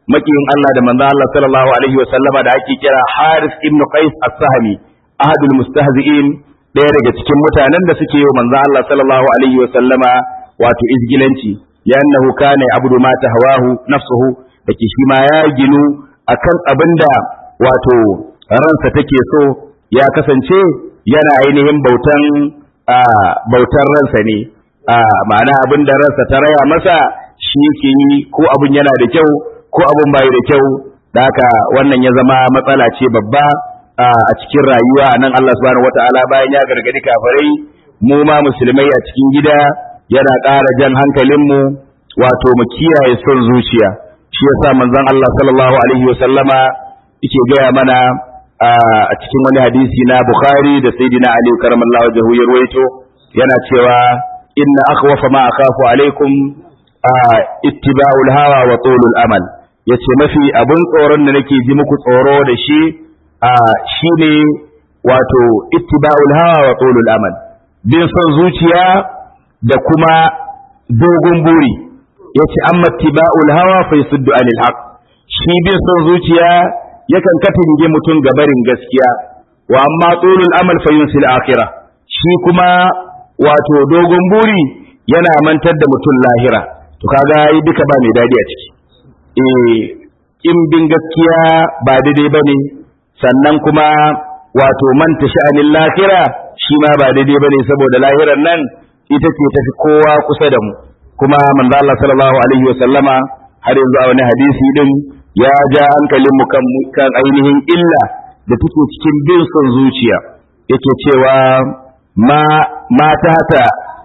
makiyin Allah da manzo Allah sallallahu alaihi wa sallama da ake kira Haris ibn Qais as-Sahmi ahadul mustahzi'in ɗaya daga cikin mutanen da suke yi manzo Allah sallallahu alaihi wa sallama wato izgilanci li'annahu kana abudu ma tahawahu nafsuhu dake shi ma ya ginu akan abinda wato ransa take so ya kasance yana ainihin bautan bautar ransa ne ma'ana abin da ransa ta raya masa shi yake yi ko abin yana da kyau ko abin bai da kyau da haka wannan ya zama matsala ce babba a cikin rayuwa nan Allah subhanahu wataala bayan ya gargadi kafirai mu ma musulmai a cikin gida yana ƙara jan hankalinmu wato mu kiyaye son zuciya shi yasa manzon Allah sallallahu alaihi wasallama yake gaya mana a cikin wani hadisi na Bukhari da Sayyidina Ali karamallahu wajhu ya ruwaito yana cewa inna akhwafa ma akhafu alaikum ittiba'ul hawa wa tulul amal yace mafi abun tsoron da nake ji muku tsoro da shi shine wato ittiba'ul hawa wa tulul amal bin son zuciya da kuma dogon buri yace amma ittiba'ul hawa fa yasuddu anil haqq shi bin son zuciya yakan katinge mutum ga barin gaskiya wa amma tulul amal fa yunsil akhirah shi kuma wato dogon buri yana mantar da mutum lahira to kaga yi duka ba mai dadi a ciki eh in bin gaskiya ba daidai bane sannan kuma wato manta sha'anin lahira shi ma ba daidai bane saboda lahirar nan ita ce tafi kowa kusa da mu kuma manzo Allah sallallahu alaihi wa sallama har yanzu a wani hadisi din ya ja hankalinmu kan, kan ainihin illa da take cikin bin son zuciya yake cewa ma mata ta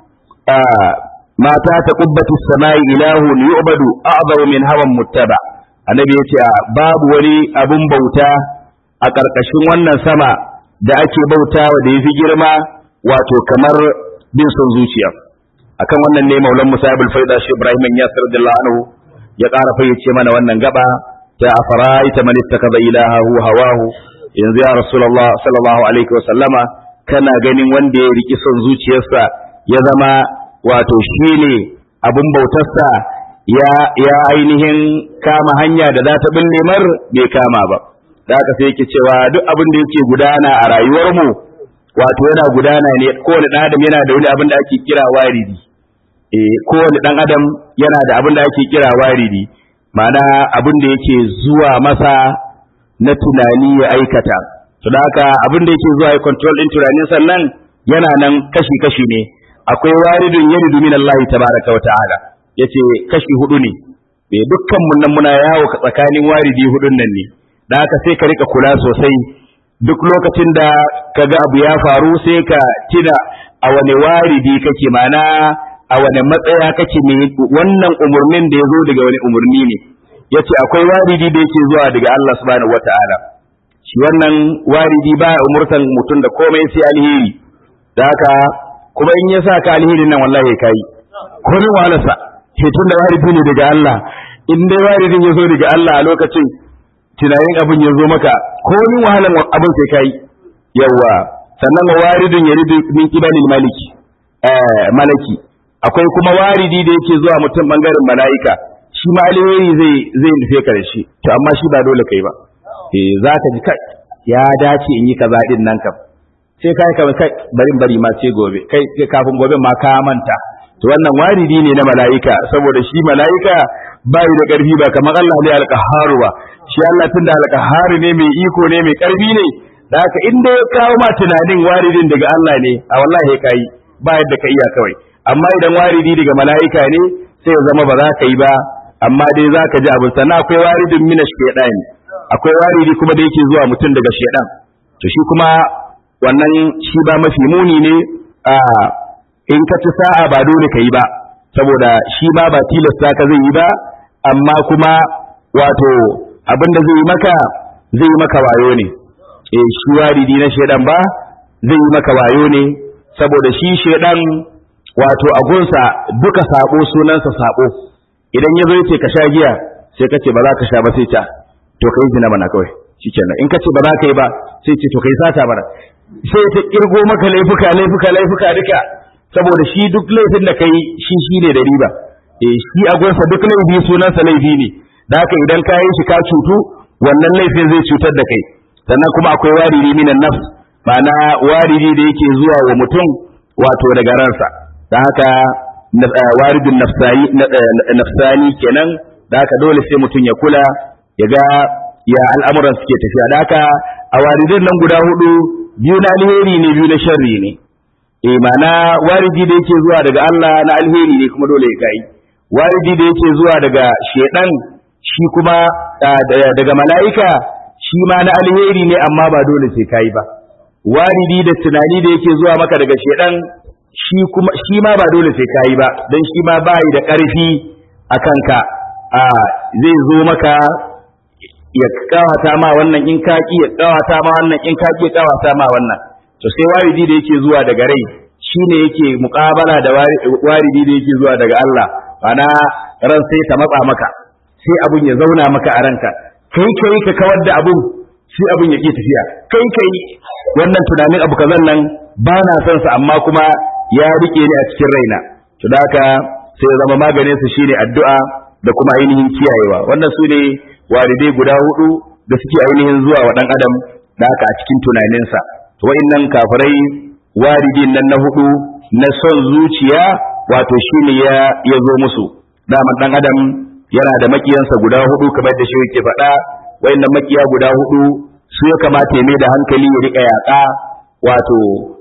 mata ta kubbatu samai ilahun yu'badu a'zamu min hawan muttaba annabi yace babu wani abun bauta a ƙarƙashin wannan sama da ake bautawa da yafi girma wato kamar bin son zuciya akan wannan ne maulan musa ibn faida shi ibrahim yasir radiyallahu anhu ya ƙara fayyace mana wannan gaba ta afaraita man ittakaza ilahahu hawahu yanzu ya rasulullah sallallahu alaihi wa sallama kana ganin wanda ya riki son zuciyarsa ya zama wato shine abun bautarsa ya ya ainihin kama hanya da za ta binne mar bai kama ba da haka sai yake cewa duk abin da yake gudana a rayuwarmu wato yana gudana ne kowane ɗan adam yana da wani abin da ake kira waridi eh kowane ɗan adam yana da abin da ake kira waridi ma'ana abin da yake zuwa masa na tunani ya aikata to da haka abin da yake zuwa ya control din tunanin sannan yana nan kashi kashi ne akwai waridun yaridu min Allah tabaraka wa ta'ala yace kashi hudu ne eh dukkan mun nan muna yawo tsakanin waridi hudun nan ne da haka sai ka rika kula sosai duk lokacin da kaga abu ya faru sai ka tuna a wane waridi kake mana a wane matsaya kake ne wannan umurnin da ya zo daga wani umurni ne yace akwai waridi da yake zuwa daga Allah subhanahu wataala shi wannan waridi ba umurtan mutum da komai sai alheri da haka kuma in ya sa ka alherin nan wallahi kai ko ni wahalarsa tun da waridi ne daga Allah in dai waridin ya zo daga Allah a lokacin tunanin abin ya zo maka ko ni wahalan abin sai kai yawa sannan waridin ya ridu min kibalil maliki eh malaki akwai kuma waridi da yake zuwa mutum bangaren mala'ika shi ma alheri zai zai nufe ka da shi to amma shi ba dole kai ba eh za ka ji kai ya dace in yi kaza din nan kam sai kai kamar kai barin bari ma sai gobe kai kafin gobe ma ka manta to wannan waridi ne na mala'ika saboda shi mala'ika bai da karfi ba kamar Allah ne alqaharu ba shi Allah tunda alqaharu ne mai iko ne mai karfi ne da haka in dai ya kawo ma tunanin waridin daga Allah ne a wallahi kai ba yadda ka iya kawai amma idan waridi daga mala'ika ne sai ya zama ba za ka yi ba amma dai za ka ji abin sannan akwai waridin mina shaidan akwai waridi kuma da yake zuwa mutum daga shaidan to shi kuma wannan shi ba mafi muni ne a in ka ci sa'a ba dole ka yi ba saboda shi ma ba tilasta ka zai yi ba amma kuma wato abin da zai yi maka zai yi maka wayo ne eh shi waridi na shaidan ba zai yi maka wayo ne saboda shi shaidan wato a gunsa duka sabo sunansa sabo idan ya zo yace ka sha giya sai ka ce ba za ka sha ba sai ta to kai zina mana kawai shikenan in ka ce ba za ka yi ba sai ce to kai sata mana sai ta kirgo maka laifuka laifuka laifuka duka saboda shi duk laifin da kai shi shi ne da riba eh shi a gunsa duk laifi sunansa laifi ne da haka idan ka yi shi ka cutu wannan laifin zai cutar da kai sannan kuma akwai waridi minan nafs ma'ana waridi da yake zuwa wa mutum wato daga ransa da haka waridin nafsani kenan da haka dole sai mutum ya kula ya ga ya al'amuran suke tafiya da haka a waridin nan guda hudu biyu na alheri ne biyu na sharri ne eh ma'ana waridi da yake zuwa daga Allah na alheri ne kuma dole ya kai waridi da yake zuwa daga shedan shi kuma daga mala'ika shi ma na alheri ne amma ba dole sai kai ba waridi da tunani da yake zuwa maka daga shedan shi kuma shi ma ba dole sai kai ba dan shi ma bai da karfi akan ka a zai zo maka ya kawata ma wannan in ka ki ya kawata ma wannan in ka ki ya kawata ma wannan to sai waridi da yake zuwa daga rai shine yake muƙabala da waridi da yake zuwa daga Allah ana ran sai ta matsa maka sai abun ya zauna maka a ranka kai kai ka kawar da abun sai abun ya ke tafiya kai kai wannan tunanin abu kazan nan ba na son sa amma kuma ya rike ni a cikin raina to da haka sai ya zama maganin sa shine addu'a da kuma ainihin kiyayewa wannan su ne waridai guda hudu da suke ainihin zuwa wa dan adam da haka a cikin tunaninsa to wa'annan kafirai waridin nan na hudu na son zuciya wato shine ya ya zo musu daman dan adam yana da makiyansa guda hudu kamar da shi yake faɗa wayannan makiya guda hudu su ya kamata ya mai da hankali ya rika yaƙa wato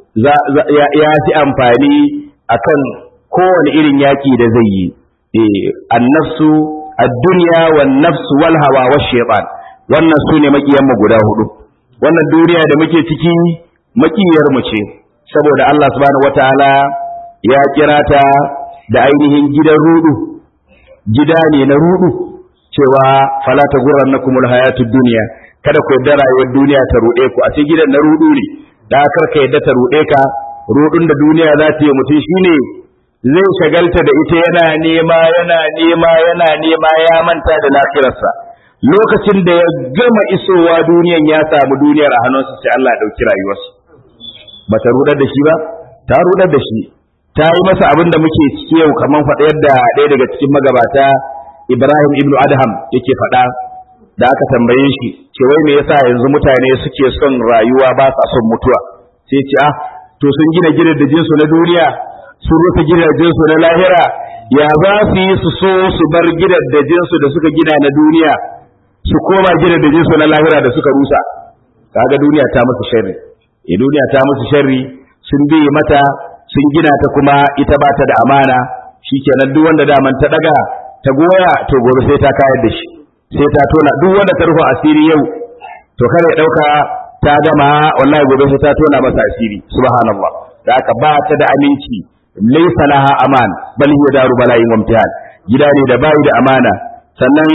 ya fi amfani akan kowane irin yaƙi da zai yi eh annafsu ad-dunya wan nafsu wal hawa wash shaytan wannan su ne makiyan mu guda hudu wannan duniya da muke ciki makiyar mu ce saboda Allah subhanahu wataala ya kira ta da ainihin gidan rudu gida ne na rudu cewa fala ta gurrannakumul hayatud dunya kada ku yarda rayuwar duniya ta rude ku a ce gidan na rudu ne da kar ka yarda ta rude ka rudun da duniya za ta yi mutum shine zai shagalta da ita yana nema yana nema yana nema ya manta da lafiyarsa lokacin da ya gama isowa duniyan ya samu duniyar a hannunsa sai Allah ya dauki rayuwarsa ba ta rudar da shi ba ta rudar da shi ta yi masa abin da muke ciki yau kamar faɗa yadda ɗaya daga cikin magabata Ibrahim ibn Adham yake faɗa da aka tambaye shi ce wai me yasa yanzu mutane suke son rayuwa ba sa son mutuwa sai ce ah to sun gina gidajen su na duniya sun rufe gidajen su na lahira ya za su yi su so su bar gidajen su da suka gina na duniya su koma gidajen su na lahira da suka rusa kaga duniya ta musu sharri e duniya ta musu sharri sun bi mata sun gina ta kuma ita ba ta da amana shikenan duk wanda daman ta daga ta goya to gobe sai ta kayar da shi sai ta tona duk wanda ta rufe asiri yau to kare ya dauka ta gama wallahi gobe sai ta tona masa asiri subhanallah da aka ba ta da aminci laysa laha aman bal hiya daru bala'in wamtihan gida ne da bai da amana sannan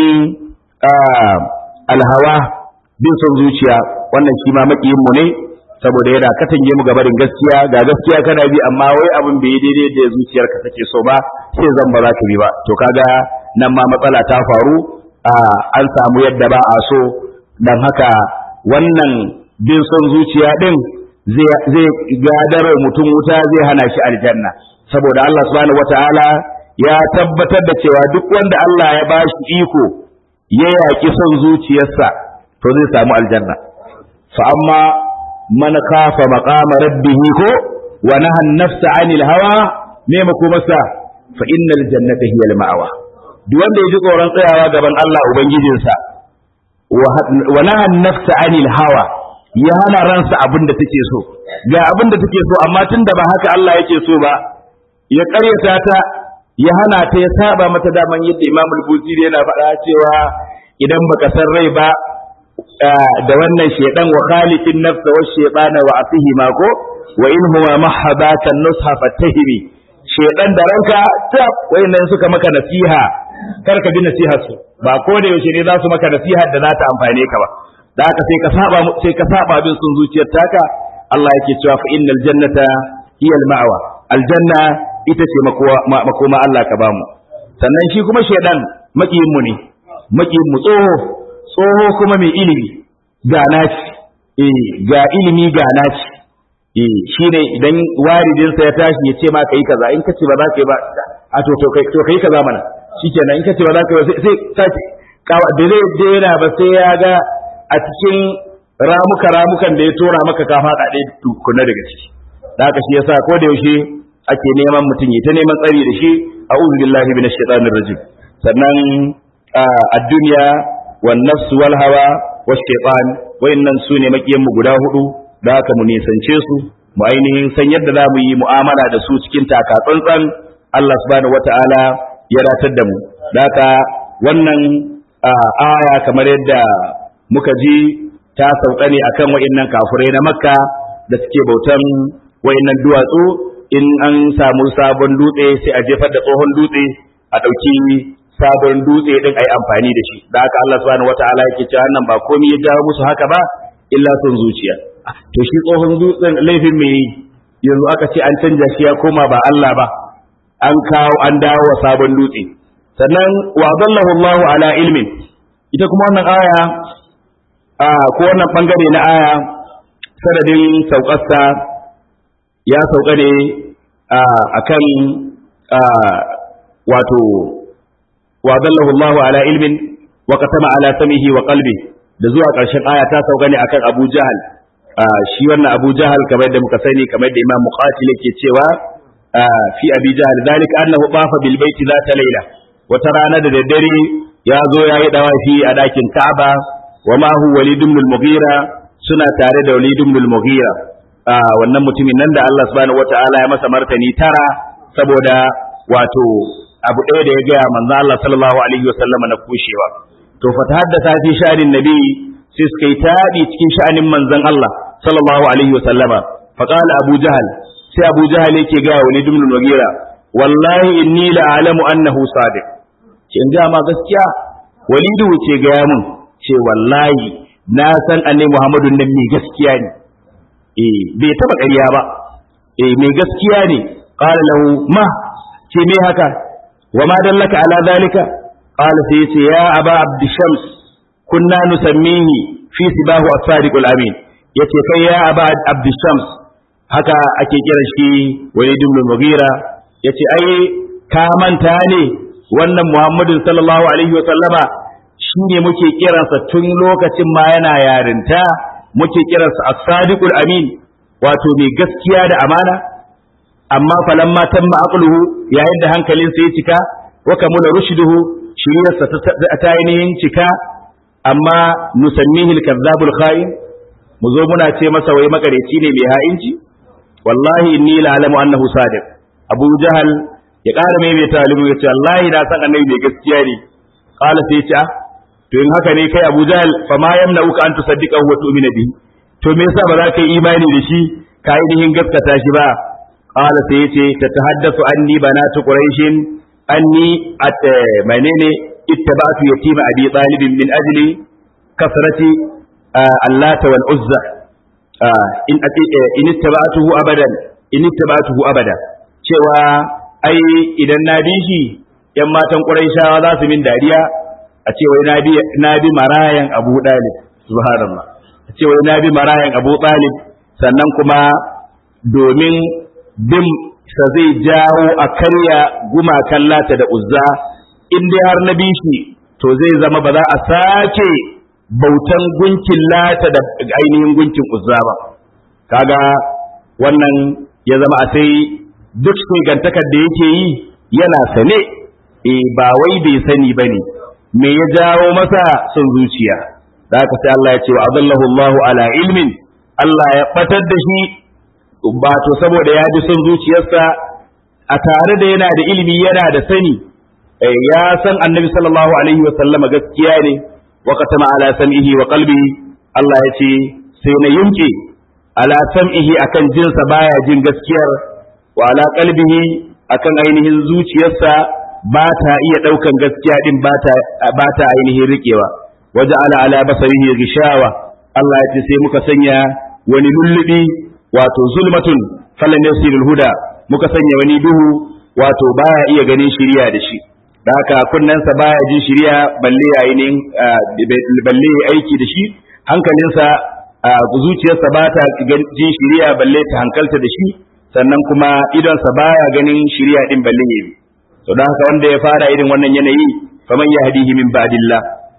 alhawa bin son zuciya wannan shi ma makiyin mu ne saboda yana katange mu gabarin gaskiya ga gaskiya kana bi amma wai abin bai daidai da zuciyarka take so ba sai zan ba za ka bi ba to kaga nan ma matsala ta faru an samu yadda ba a so dan haka wannan bin son zuciya din zai gadar mutum wuta zai hana shi aljanna saboda Allah subhanahu wataala ya tabbatar da cewa duk wanda Allah ya bashi iko ya yaƙi son zuciyarsa to zai samu aljanna fa amma man khafa maqama rabbih ko wa naha an-nafsa 'anil hawa me mako masa fa innal jannata hiya al-ma'wa duk wanda ya ji tsoron tsayawa gaban Allah ubangijinsa wa naha an-nafsa 'anil hawa ya hana ransa abin da take so ga abin da take so amma tunda ba haka Allah yake so ba ya ƙaryata ta ya hana ta ya saba mata daman yadda Imam al-Busiri yana faɗa cewa idan baka san rai ba da wannan shedan wa khaliqin nafsa wa shaytana wa asihi ma ko wa in huwa mahabaka nusha fatahimi shedan da ranka ta wayannan suka maka nasiha kar ka bi nasihar su ba ko da yaushe ne za su maka nasihar da za ta amfane ka ba da haka sai ka saba sai ka saba bin sun zuciyar taka Allah yake cewa fa innal jannata hiya al-ma'wa aljanna ita ce makoma Allah ka bamu sannan shi kuma shedan makiyin mu ne makiyin mu tsoho tsoho kuma mai ilimi ga naci eh ga ilimi ga naci eh shine idan waridin sa ya tashi ya ce ma kai kaza in kace ba za ka yi ba a to to kai to kai kaza mana shikenan in kace ba za ka yi sai sai da zai daina ba sai ya ga a cikin ramuka ramukan da ya tora maka ka faɗa ɗaya tukuna daga ciki da haka shi yasa ko da yaushe ake neman mutum ya ta neman tsari da shi a'udhu billahi minash shaitanir rajim sannan a duniya wan nafsu wal hawa wash shaitan wayannan su ne makiyan mu guda hudu da haka mu nisance su mu ainihin san yadda za mu yi mu'amala da su cikin taka tsantsan Allah subhanahu wata'ala ya ratar da mu da haka wannan aya kamar yadda muka ji ta sauka ne akan wayannan kafurai na makka da suke bautan wayannan duwatsu in an samu sabon dutse sai a jefar da tsohon dutse a ɗauki sabon dutse din ayi amfani da shi da haka Allah subhanahu wataala yake cewa nan ba komai ya jawo musu haka ba illa son zuciya to shi tsohon dutsen laifin me yanzu aka ce an canja shi ya koma ba Allah ba an kawo an dawo wa sabon dutse sannan wa dallahu Allah ala ilmin ita kuma wannan aya a ko wannan bangare na aya sanadin saukarsa ya sauka ne a kan wato wa dallahu Allahu ala ilmin wa qatama ala samihi wa qalbi da zuwa ƙarshen aya ta sauka ne akan Abu Jahal shi wannan Abu Jahal kamar da muka sani kamar da Imam Muqatil yake cewa fi Abi Jahal zalika annahu bafa bil baiti zata layla wata rana da daddare ya zo ya yi dawafi a dakin Ka'aba wa ma hu Walid ibn al-Mughira suna tare da Walid ibn al-Mughira wannan mutumin nan da Allah subhanahu wata'ala ya masa martani tara saboda wato abu ɗaya da ya gaya manzo Allah sallallahu alaihi wasallam na kushewa to fa haddasa fi sha'anin nabi sai suka yi taɗi cikin sha'anin manzon Allah sallallahu alaihi wasallama fa qala Abu Jahal sai Abu Jahal yake gaya wa Walid ibn Mughira wallahi inni la alamu annahu sadiq ce in ga ma gaskiya Walidu ce gaya mun ce wallahi na san annabi Muhammadu nan mai gaskiya ne eh bai taba ƙarya ba eh mai gaskiya ne qala lahu ma ce me haka wa ma dallaka ala zalika qala sai yace ya aba abd shams kunna nusammihi fi sibahu as-sadiq al-amin yace kai ya aba abd shams haka ake kiran shi walid ibn mughira yace ai ka manta ne wannan muhammadin sallallahu alaihi wa sallama shine muke kiransa tun lokacin ma yana yarinta muke kiransa as-sadiqul amin wato mai gaskiya da amana amma falamma tamma aqluhu yayin da hankalinsa ya cika wa kamula rushduhu shiriyarsa ta ainihin cika amma nusammihi al-kazzabul kha'in mu zo muna ce masa wai makareci ne mai ha'inci wallahi inni la alamu annahu sadiq abu jahal ya ƙara mai mai talibu ya ce wallahi na san annabi mai gaskiya ne qala sai ya ce to in haka ne kai Abu Jahl fa ma yamna'uka an tusaddiqa wa tu'mina bihi to me yasa ba za ka yi imani da shi ka ainihin gaskata shi ba qala sai yace tatahaddathu anni banatu quraishin anni at menene ittaba'tu yatima abi talib min ajli kasrati allata wal uzza in in ittaba'tuhu abadan in ittaba'tuhu abada cewa ai idan na bi shi yan matan quraishawa za su min dariya a ce wai na bi na bi marayan Abu Dalib subhanallah a ce wai na bi marayan Abu Talib sannan kuma domin bin sa zai jawo a karya gumakan lata da uzza in dai har na bi shi to zai zama ba za a sake bautan gunkin lata da ainihin gunkin uzza ba kaga wannan ya zama a sai duk gantakar da yake yi yana sane eh ba wai bai sani bane me ya jawo masa son zuciya da haka sai Allah ya ce wa adallahu Allahu ala ilmin Allah ya batar da shi ba to saboda ya ji son zuciyarsa a tare da yana da ilimi yana da sani ya san annabi sallallahu alaihi wa sallama gaskiya ne wa katama ala sam'ihi wa qalbihi Allah ya ce sai na yunke ala sam'ihi akan jinsa baya jin gaskiyar wa ala qalbihi akan ainihin zuciyarsa ba ta iya ɗaukan gaskiya ɗin ba ta ainihin riƙewa waje ala ala basarihi gishawa Allah ya ce sai muka sanya wani lullubi wato zulmatun falan yasirul huda muka sanya wani duhu wato baya iya ganin shiriya da shi da haka kunnensa baya jin shiriya balle ainihin balle aiki da shi hankalinsa zuciyarsa ba ta jin shiriya balle ta hankalta da shi sannan kuma idonsa baya ganin shiriya ɗin balle ya to da haka wanda ya fara irin wannan yanayi faman yahdihi min ba'dillah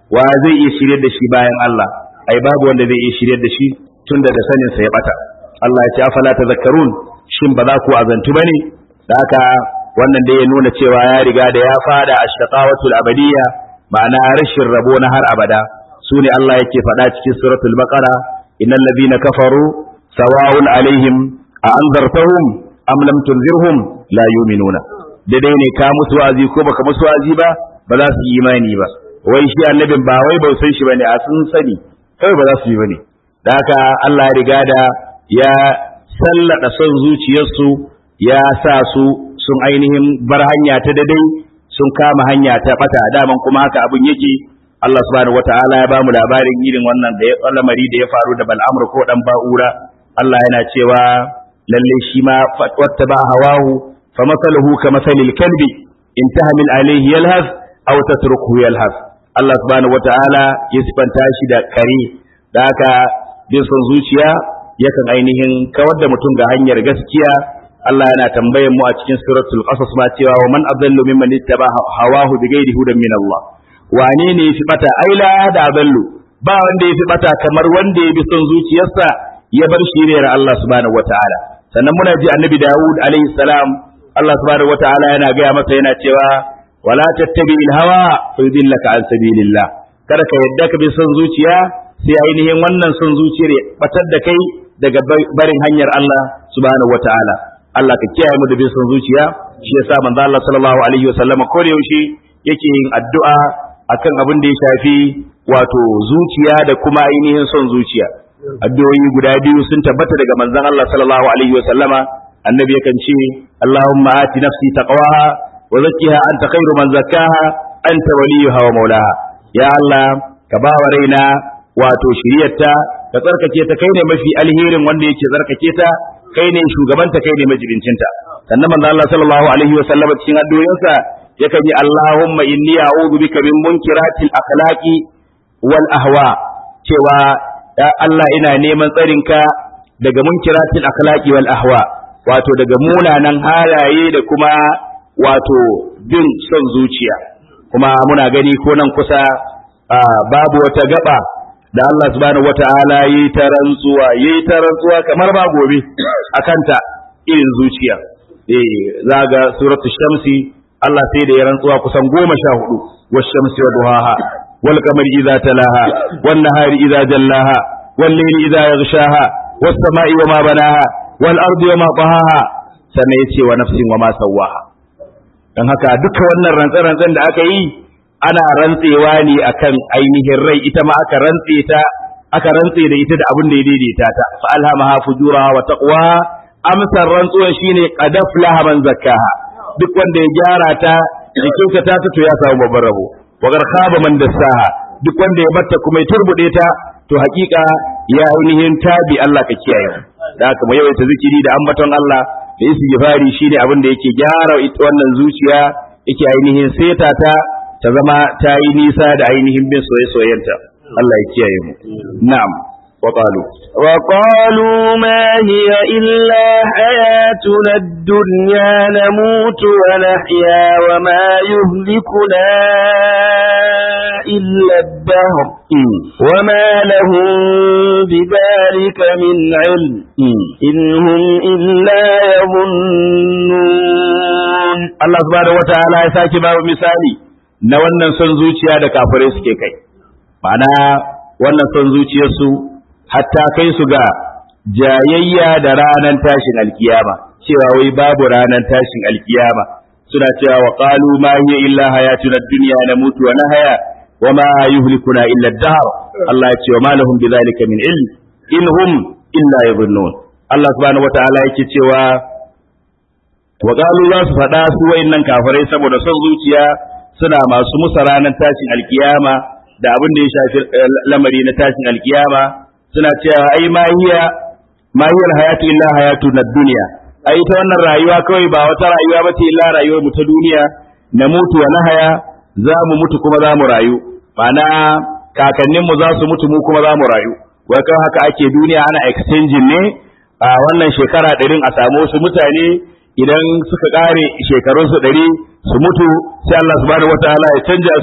wa zai iya shiryar da shi bayan Allah ai babu wanda zai iya shiryar da shi tun da sanin sa ya bata Allah ya ce afala tazakkarun shin ba za ku azantu bane da haka wannan da ya nuna cewa ya riga da ya fada ashtaqawatul abadiyya ma'ana rashin rabo na har abada sune Allah yake faɗa cikin suratul baqara innal ladina kafaru sawa'un alaihim a anzartahum am lam tunzirhum la yu'minuna daidai ne ka musu wa'azi ko baka musu wa'azi ba ba za su yi imani ba wai shi annabin ba wai ba san shi bane a sun sani kai ba za su yi bane da haka Allah ya riga da ya sallada son zuciyarsu ya sa su sun ainihin bar hanya ta dadai sun kama hanya ta bata daman kuma haka abin yake Allah subhanahu wataala ya bamu labarin irin wannan da ya lamari da ya faru da Bal'amr ko dan Ba'ura Allah yana cewa lalle shi ma wata ba hawahu fa masaluhu ka masalil kalbi in tahmil alayhi yalhas aw tatruku yalhas Allah subhanahu wataala ya sifanta shi da kare da haka bin son zuciya yakan ainihin kawar da mutum ga hanyar gaskiya Allah yana tambayan mu a cikin suratul qasas ma cewa wa man adallu mimman ittaba hawahu bighairi hudan min Allah wane ne yafi bata ai la da adallu ba wanda yafi bata kamar wanda ya bi son zuciyarsa ya bar shiriyar Allah subhanahu wataala sannan muna ji annabi Dawud alaihi salam Allah subhanahu wataala yana gaya masa yana cewa wala tattabi'il hawa fayudillaka an sabilillah kada ka yadda ka bi son zuciya sai ainihin wannan son zuciyar ya batar da kai daga barin hanyar Allah subhanahu wataala Allah ka kiyaye mu da bin son zuciya shi yasa manzo Allah sallallahu alaihi wasallam ko da yaushe yake yin addu'a akan abin da ya shafi wato zuciya da kuma ainihin son zuciya addu'o'i guda biyu sun tabbata daga manzon Allah sallallahu alaihi wasallama annabi yakan ce Allahumma ati nafsi taqwaha wa zakkiha anta khairu man zakkaha anta waliyuha wa maulaha ya Allah ka ba wa raina wato shiriyarta ka tsarkake ta kai ne mafi alherin wanda yake tsarkake ta kai ne shugabanta kai ne majibincinta sannan manzo Allah sallallahu alaihi wa sallam cikin addu'o'insa yakan yi Allahumma inni a'udhu bika min munkiratil akhlaqi wal ahwa cewa ya Allah ina neman tsarinka daga munkiratil akhlaqi wal ahwa wato daga munanan halaye da kuma wato bin son zuciya kuma muna gani ko nan kusa babu wata gaba da Allah subhanahu wata'ala yi ta rantsuwa yi ta rantsuwa kamar ba gobe akanta irin zuciya eh zaga suratul shamsi Allah sai da ya rantsuwa kusan goma sha hudu wash shamsi wa duhaha wal qamari idza talaha wan nahari idza jallaha wal layli idza yaghshaha was sama'i wa ma banaha wal ardi wa ma tahaha sannan yace wa nafsin wa ma sawaha dan haka duka wannan rantsa-rantsan da aka yi ana rantsewa ne akan ainihin rai ita ma aka rantse ta aka rantse da ita da abin da ya daidaita ta fa alhamaha fujuraha wa taqwaha amsar rantsuwan shine qad aflaha man zakkaha duk wanda ya gyara ta ya kyautata ta to ya samu babban rabo wa gar khaba man dassaha duk wanda ya batta kuma ya turbude ta to hakika ya ainihin tabi Allah ka kiyaye da haka mu yawaita zikiri da ambaton Allah da istighfari shine abin da yake gyara ita wannan zuciya yake ainihin seta ta ta zama ta yi nisa da ainihin bin soye-soyenta Allah ya kiyaye mu na'am wa qalu wa qalu ma hiya illa hayatuna ad-dunya namutu wa nahya wa ma yuhlikuna illa ad-dahr wa ma lahum bidhalika min ilm in hum illa yadhunnun Allah subhanahu wa ta'ala ya saki babu misali na wannan son zuciya da kafirai suke kai ma'ana wannan son zuciyarsu hatta kai su ga jayayya da ranar tashin alkiyama cewa wai babu ranar tashin alkiyama suna cewa wa qalu ma hiya illa hayatuna dunya namutu wa nahya wa ma yuhlikuna illa ad-dahr Allah ya ce wa ma lahum bidhalika min ilm in hum illa yadhunnun Allah subhanahu wa ta'ala yake cewa wa qalu za su faɗa su wayannan kafirai saboda son zuciya suna masu musa ranar tashin alkiyama da abin da ya shafi lamari na tashin alkiyama suna cewa ai ma hiya ma hiya hayatu illa hayatu na duniya ai ta wannan rayuwa kawai ba wata rayuwa ba ce illa rayuwar mu ta duniya na mutu wa nahaya za mu mutu kuma za mu rayu ma'ana kakannin mu za su mutu mu kuma za mu rayu wai kan haka ake duniya ana exchanging ne a wannan shekara ɗarin a samu wasu mutane idan suka ƙare shekarunsu ɗari su mutu sai Allah subhanahu wataala ya canja su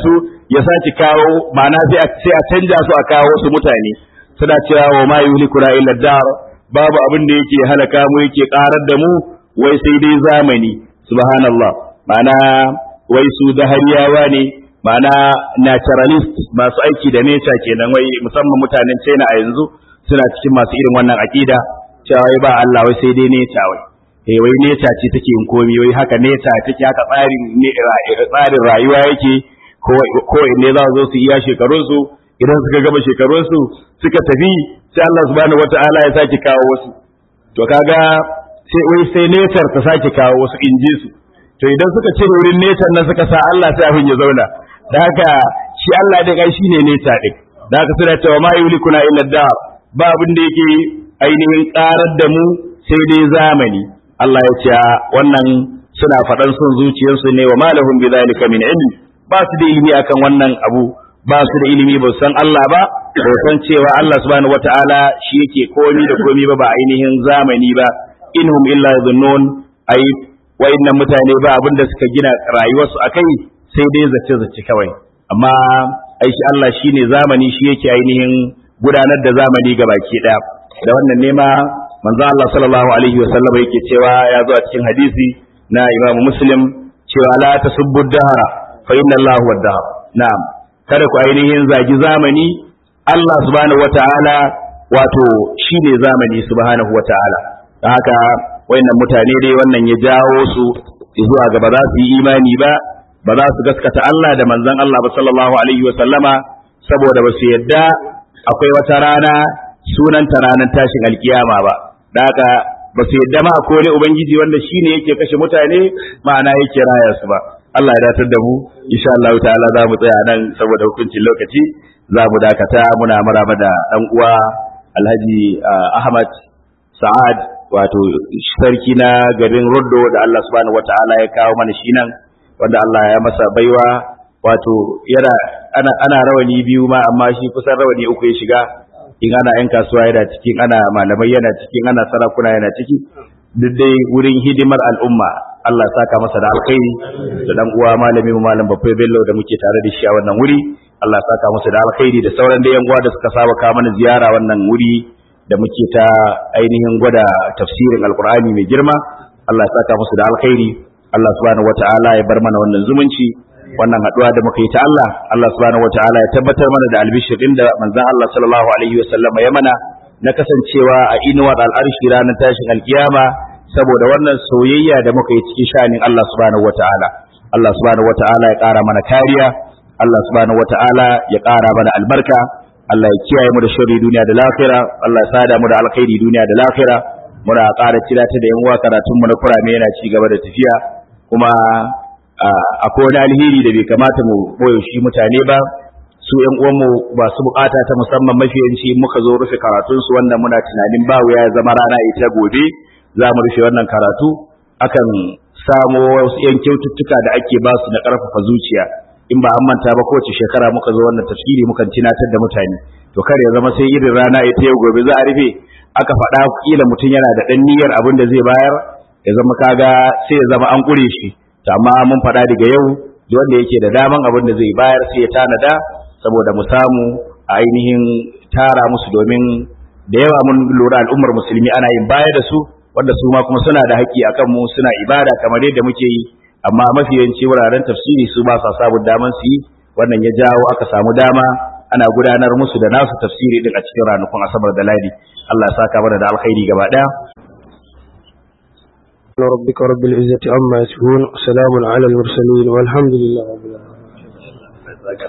ya sake kawo ma'ana sai a canja su a kawo wasu mutane suna cewa wa ma yuhlikuna illa dar babu abin da yake halaka mu yake karar da mu wai sai dai zamani subhanallah ma'ana wai su dahariyawa ne ma'ana naturalist masu aiki da nature kenan wai musamman mutanen China a yanzu suna cikin masu irin wannan aqida cewa wai ba Allah wai sai dai nature wai eh wai nature ce take yin komai wai haka nature take haka tsarin tsarin rayuwa yake ko ko ne za su zo su iya shekarun su idan suka gama shekarun su suka tafi sai Allah subhanahu wataala ya sake kawo wasu to kaga sai wai sai nature ta sake kawo wasu inji su to idan suka cire wurin nature nan suka sa Allah sai abin ya zauna da haka shi Allah dai kai shine nature din da haka suna cewa ma yulikuna illa dar ba abin da yake ainihin karar da mu sai dai zamani Allah ya ce wannan suna faɗan son zuciyarsu ne wa malahum bi zalika min ilm ba su da ilimi akan wannan abu ba su da ilimi ba san Allah ba ba san cewa Allah subhanahu wataala shi yake komi da komi ba ba ainihin zamani ba inhum illa dhunnun ai wayannan mutane ba abin da suka gina rayuwarsu akai sai dai zace zace kawai amma ai shi Allah shine zamani shi yake ainihin gudanar da zamani ga baki daya da wannan nema manzo Allah sallallahu alaihi wa sallam yake cewa ya zo a cikin hadisi na Imam Muslim cewa la tasubbu dahara fa inna Allah huwa dahar na'am kada ku ainihin zagi zamani Allah subhanahu wataala wato shine zamani subhanahu wataala da haka wayannan mutane dai wannan ya jawo su zuwa ga ba za su yi imani ba ba za su gaskata Allah da manzon Allah ba sallallahu alaihi wa sallama saboda ba su yadda akwai wata rana sunanta ranar tashin alkiyama ba da haka ba su yadda ma ko ne ubangiji wanda shine yake kashe mutane ma'ana yake raya su ba Allah ya datar da mu insha Allah ta'ala za mu tsaya nan saboda hukuncin lokaci za mu dakata muna maraba da dan uwa Alhaji Ahmad Sa'ad wato sarki na garin Roddo da Allah subhanahu wata'ala ya kawo mana shi nan wanda Allah ya masa baiwa wato yana ana, ana rawani biyu ma amma shi kusan rawani uku ya shiga in ana yan kasuwa yana cikin ana malamai yana cikin ana sarakuna yana ciki duk dai wurin hidimar al'umma Allah saka masa da alkhairi da dan uwa malami mu malam Bafai Bello da muke tare da shi a wannan wuri Allah saka masa da alkhairi da sauran da yan uwa da suka saba ka mana ziyara wannan wuri da muke ta ainihin gwada tafsirin alkur'ani mai girma Allah saka musu da alkhairi Allah subhanahu wata'ala ya bar mana wannan zumunci wannan haduwa da muka yi ta Allah Allah subhanahu wata'ala ya tabbatar mana da albishir din da manzon Allah sallallahu alaihi wasallam ya mana na kasancewa a inuwar al'arshi ranar tashin alkiyama saboda wannan soyayya da muka yi cikin shanin Allah subhanahu wata'ala Allah subhanahu wata'ala ya ƙara mana kariya Allah subhanahu wata'ala ya ƙara mana albarka Allah ya kiyaye mu da sharri duniya da lafira Allah ya sada mu da alkhairi duniya da lafira muna ƙara tilata da yan uwa karatun mu na kurame yana ci gaba da tafiya kuma akwai wani alheri da bai kamata mu boye shi mutane ba su yan uwan mu ba su bukata ta musamman mafiyanci muka zo rufe karatun su wanda muna tunanin ba ya zama rana ita gobe za mu rufe wannan karatu akan samo wasu yan kyaututtuka da ake ba su na ƙarfafa zuciya in ba an manta ba kowace shekara muka zo wannan tafsiri mukan tunatar da mutane to kar ya zama sai irin rana ita yau gobe za a rufe aka faɗa kila mutum yana da ɗan niyyar abin da zai bayar ya zama kaga sai ya zama an ƙure shi to amma mun faɗa daga yau duk wanda yake da daman abin da zai bayar sai ya tanada saboda mu samu a ainihin tara musu domin da yawa mun lura al'ummar musulmi ana yin baya da su wanda su ma kuma suna da haƙƙi akan mu suna ibada kamar yadda muke yi amma mafi yawanci wuraren tafsiri su ba sa samun daman su yi wannan ya jawo aka samu dama ana gudanar musu da nasu tafsiri din a cikin ranakun asabar da ladi Allah ya saka mana da alkhairi gaba daya ربك رب العزة عما يصفون وسلام على المرسلين والحمد لله رب العالمين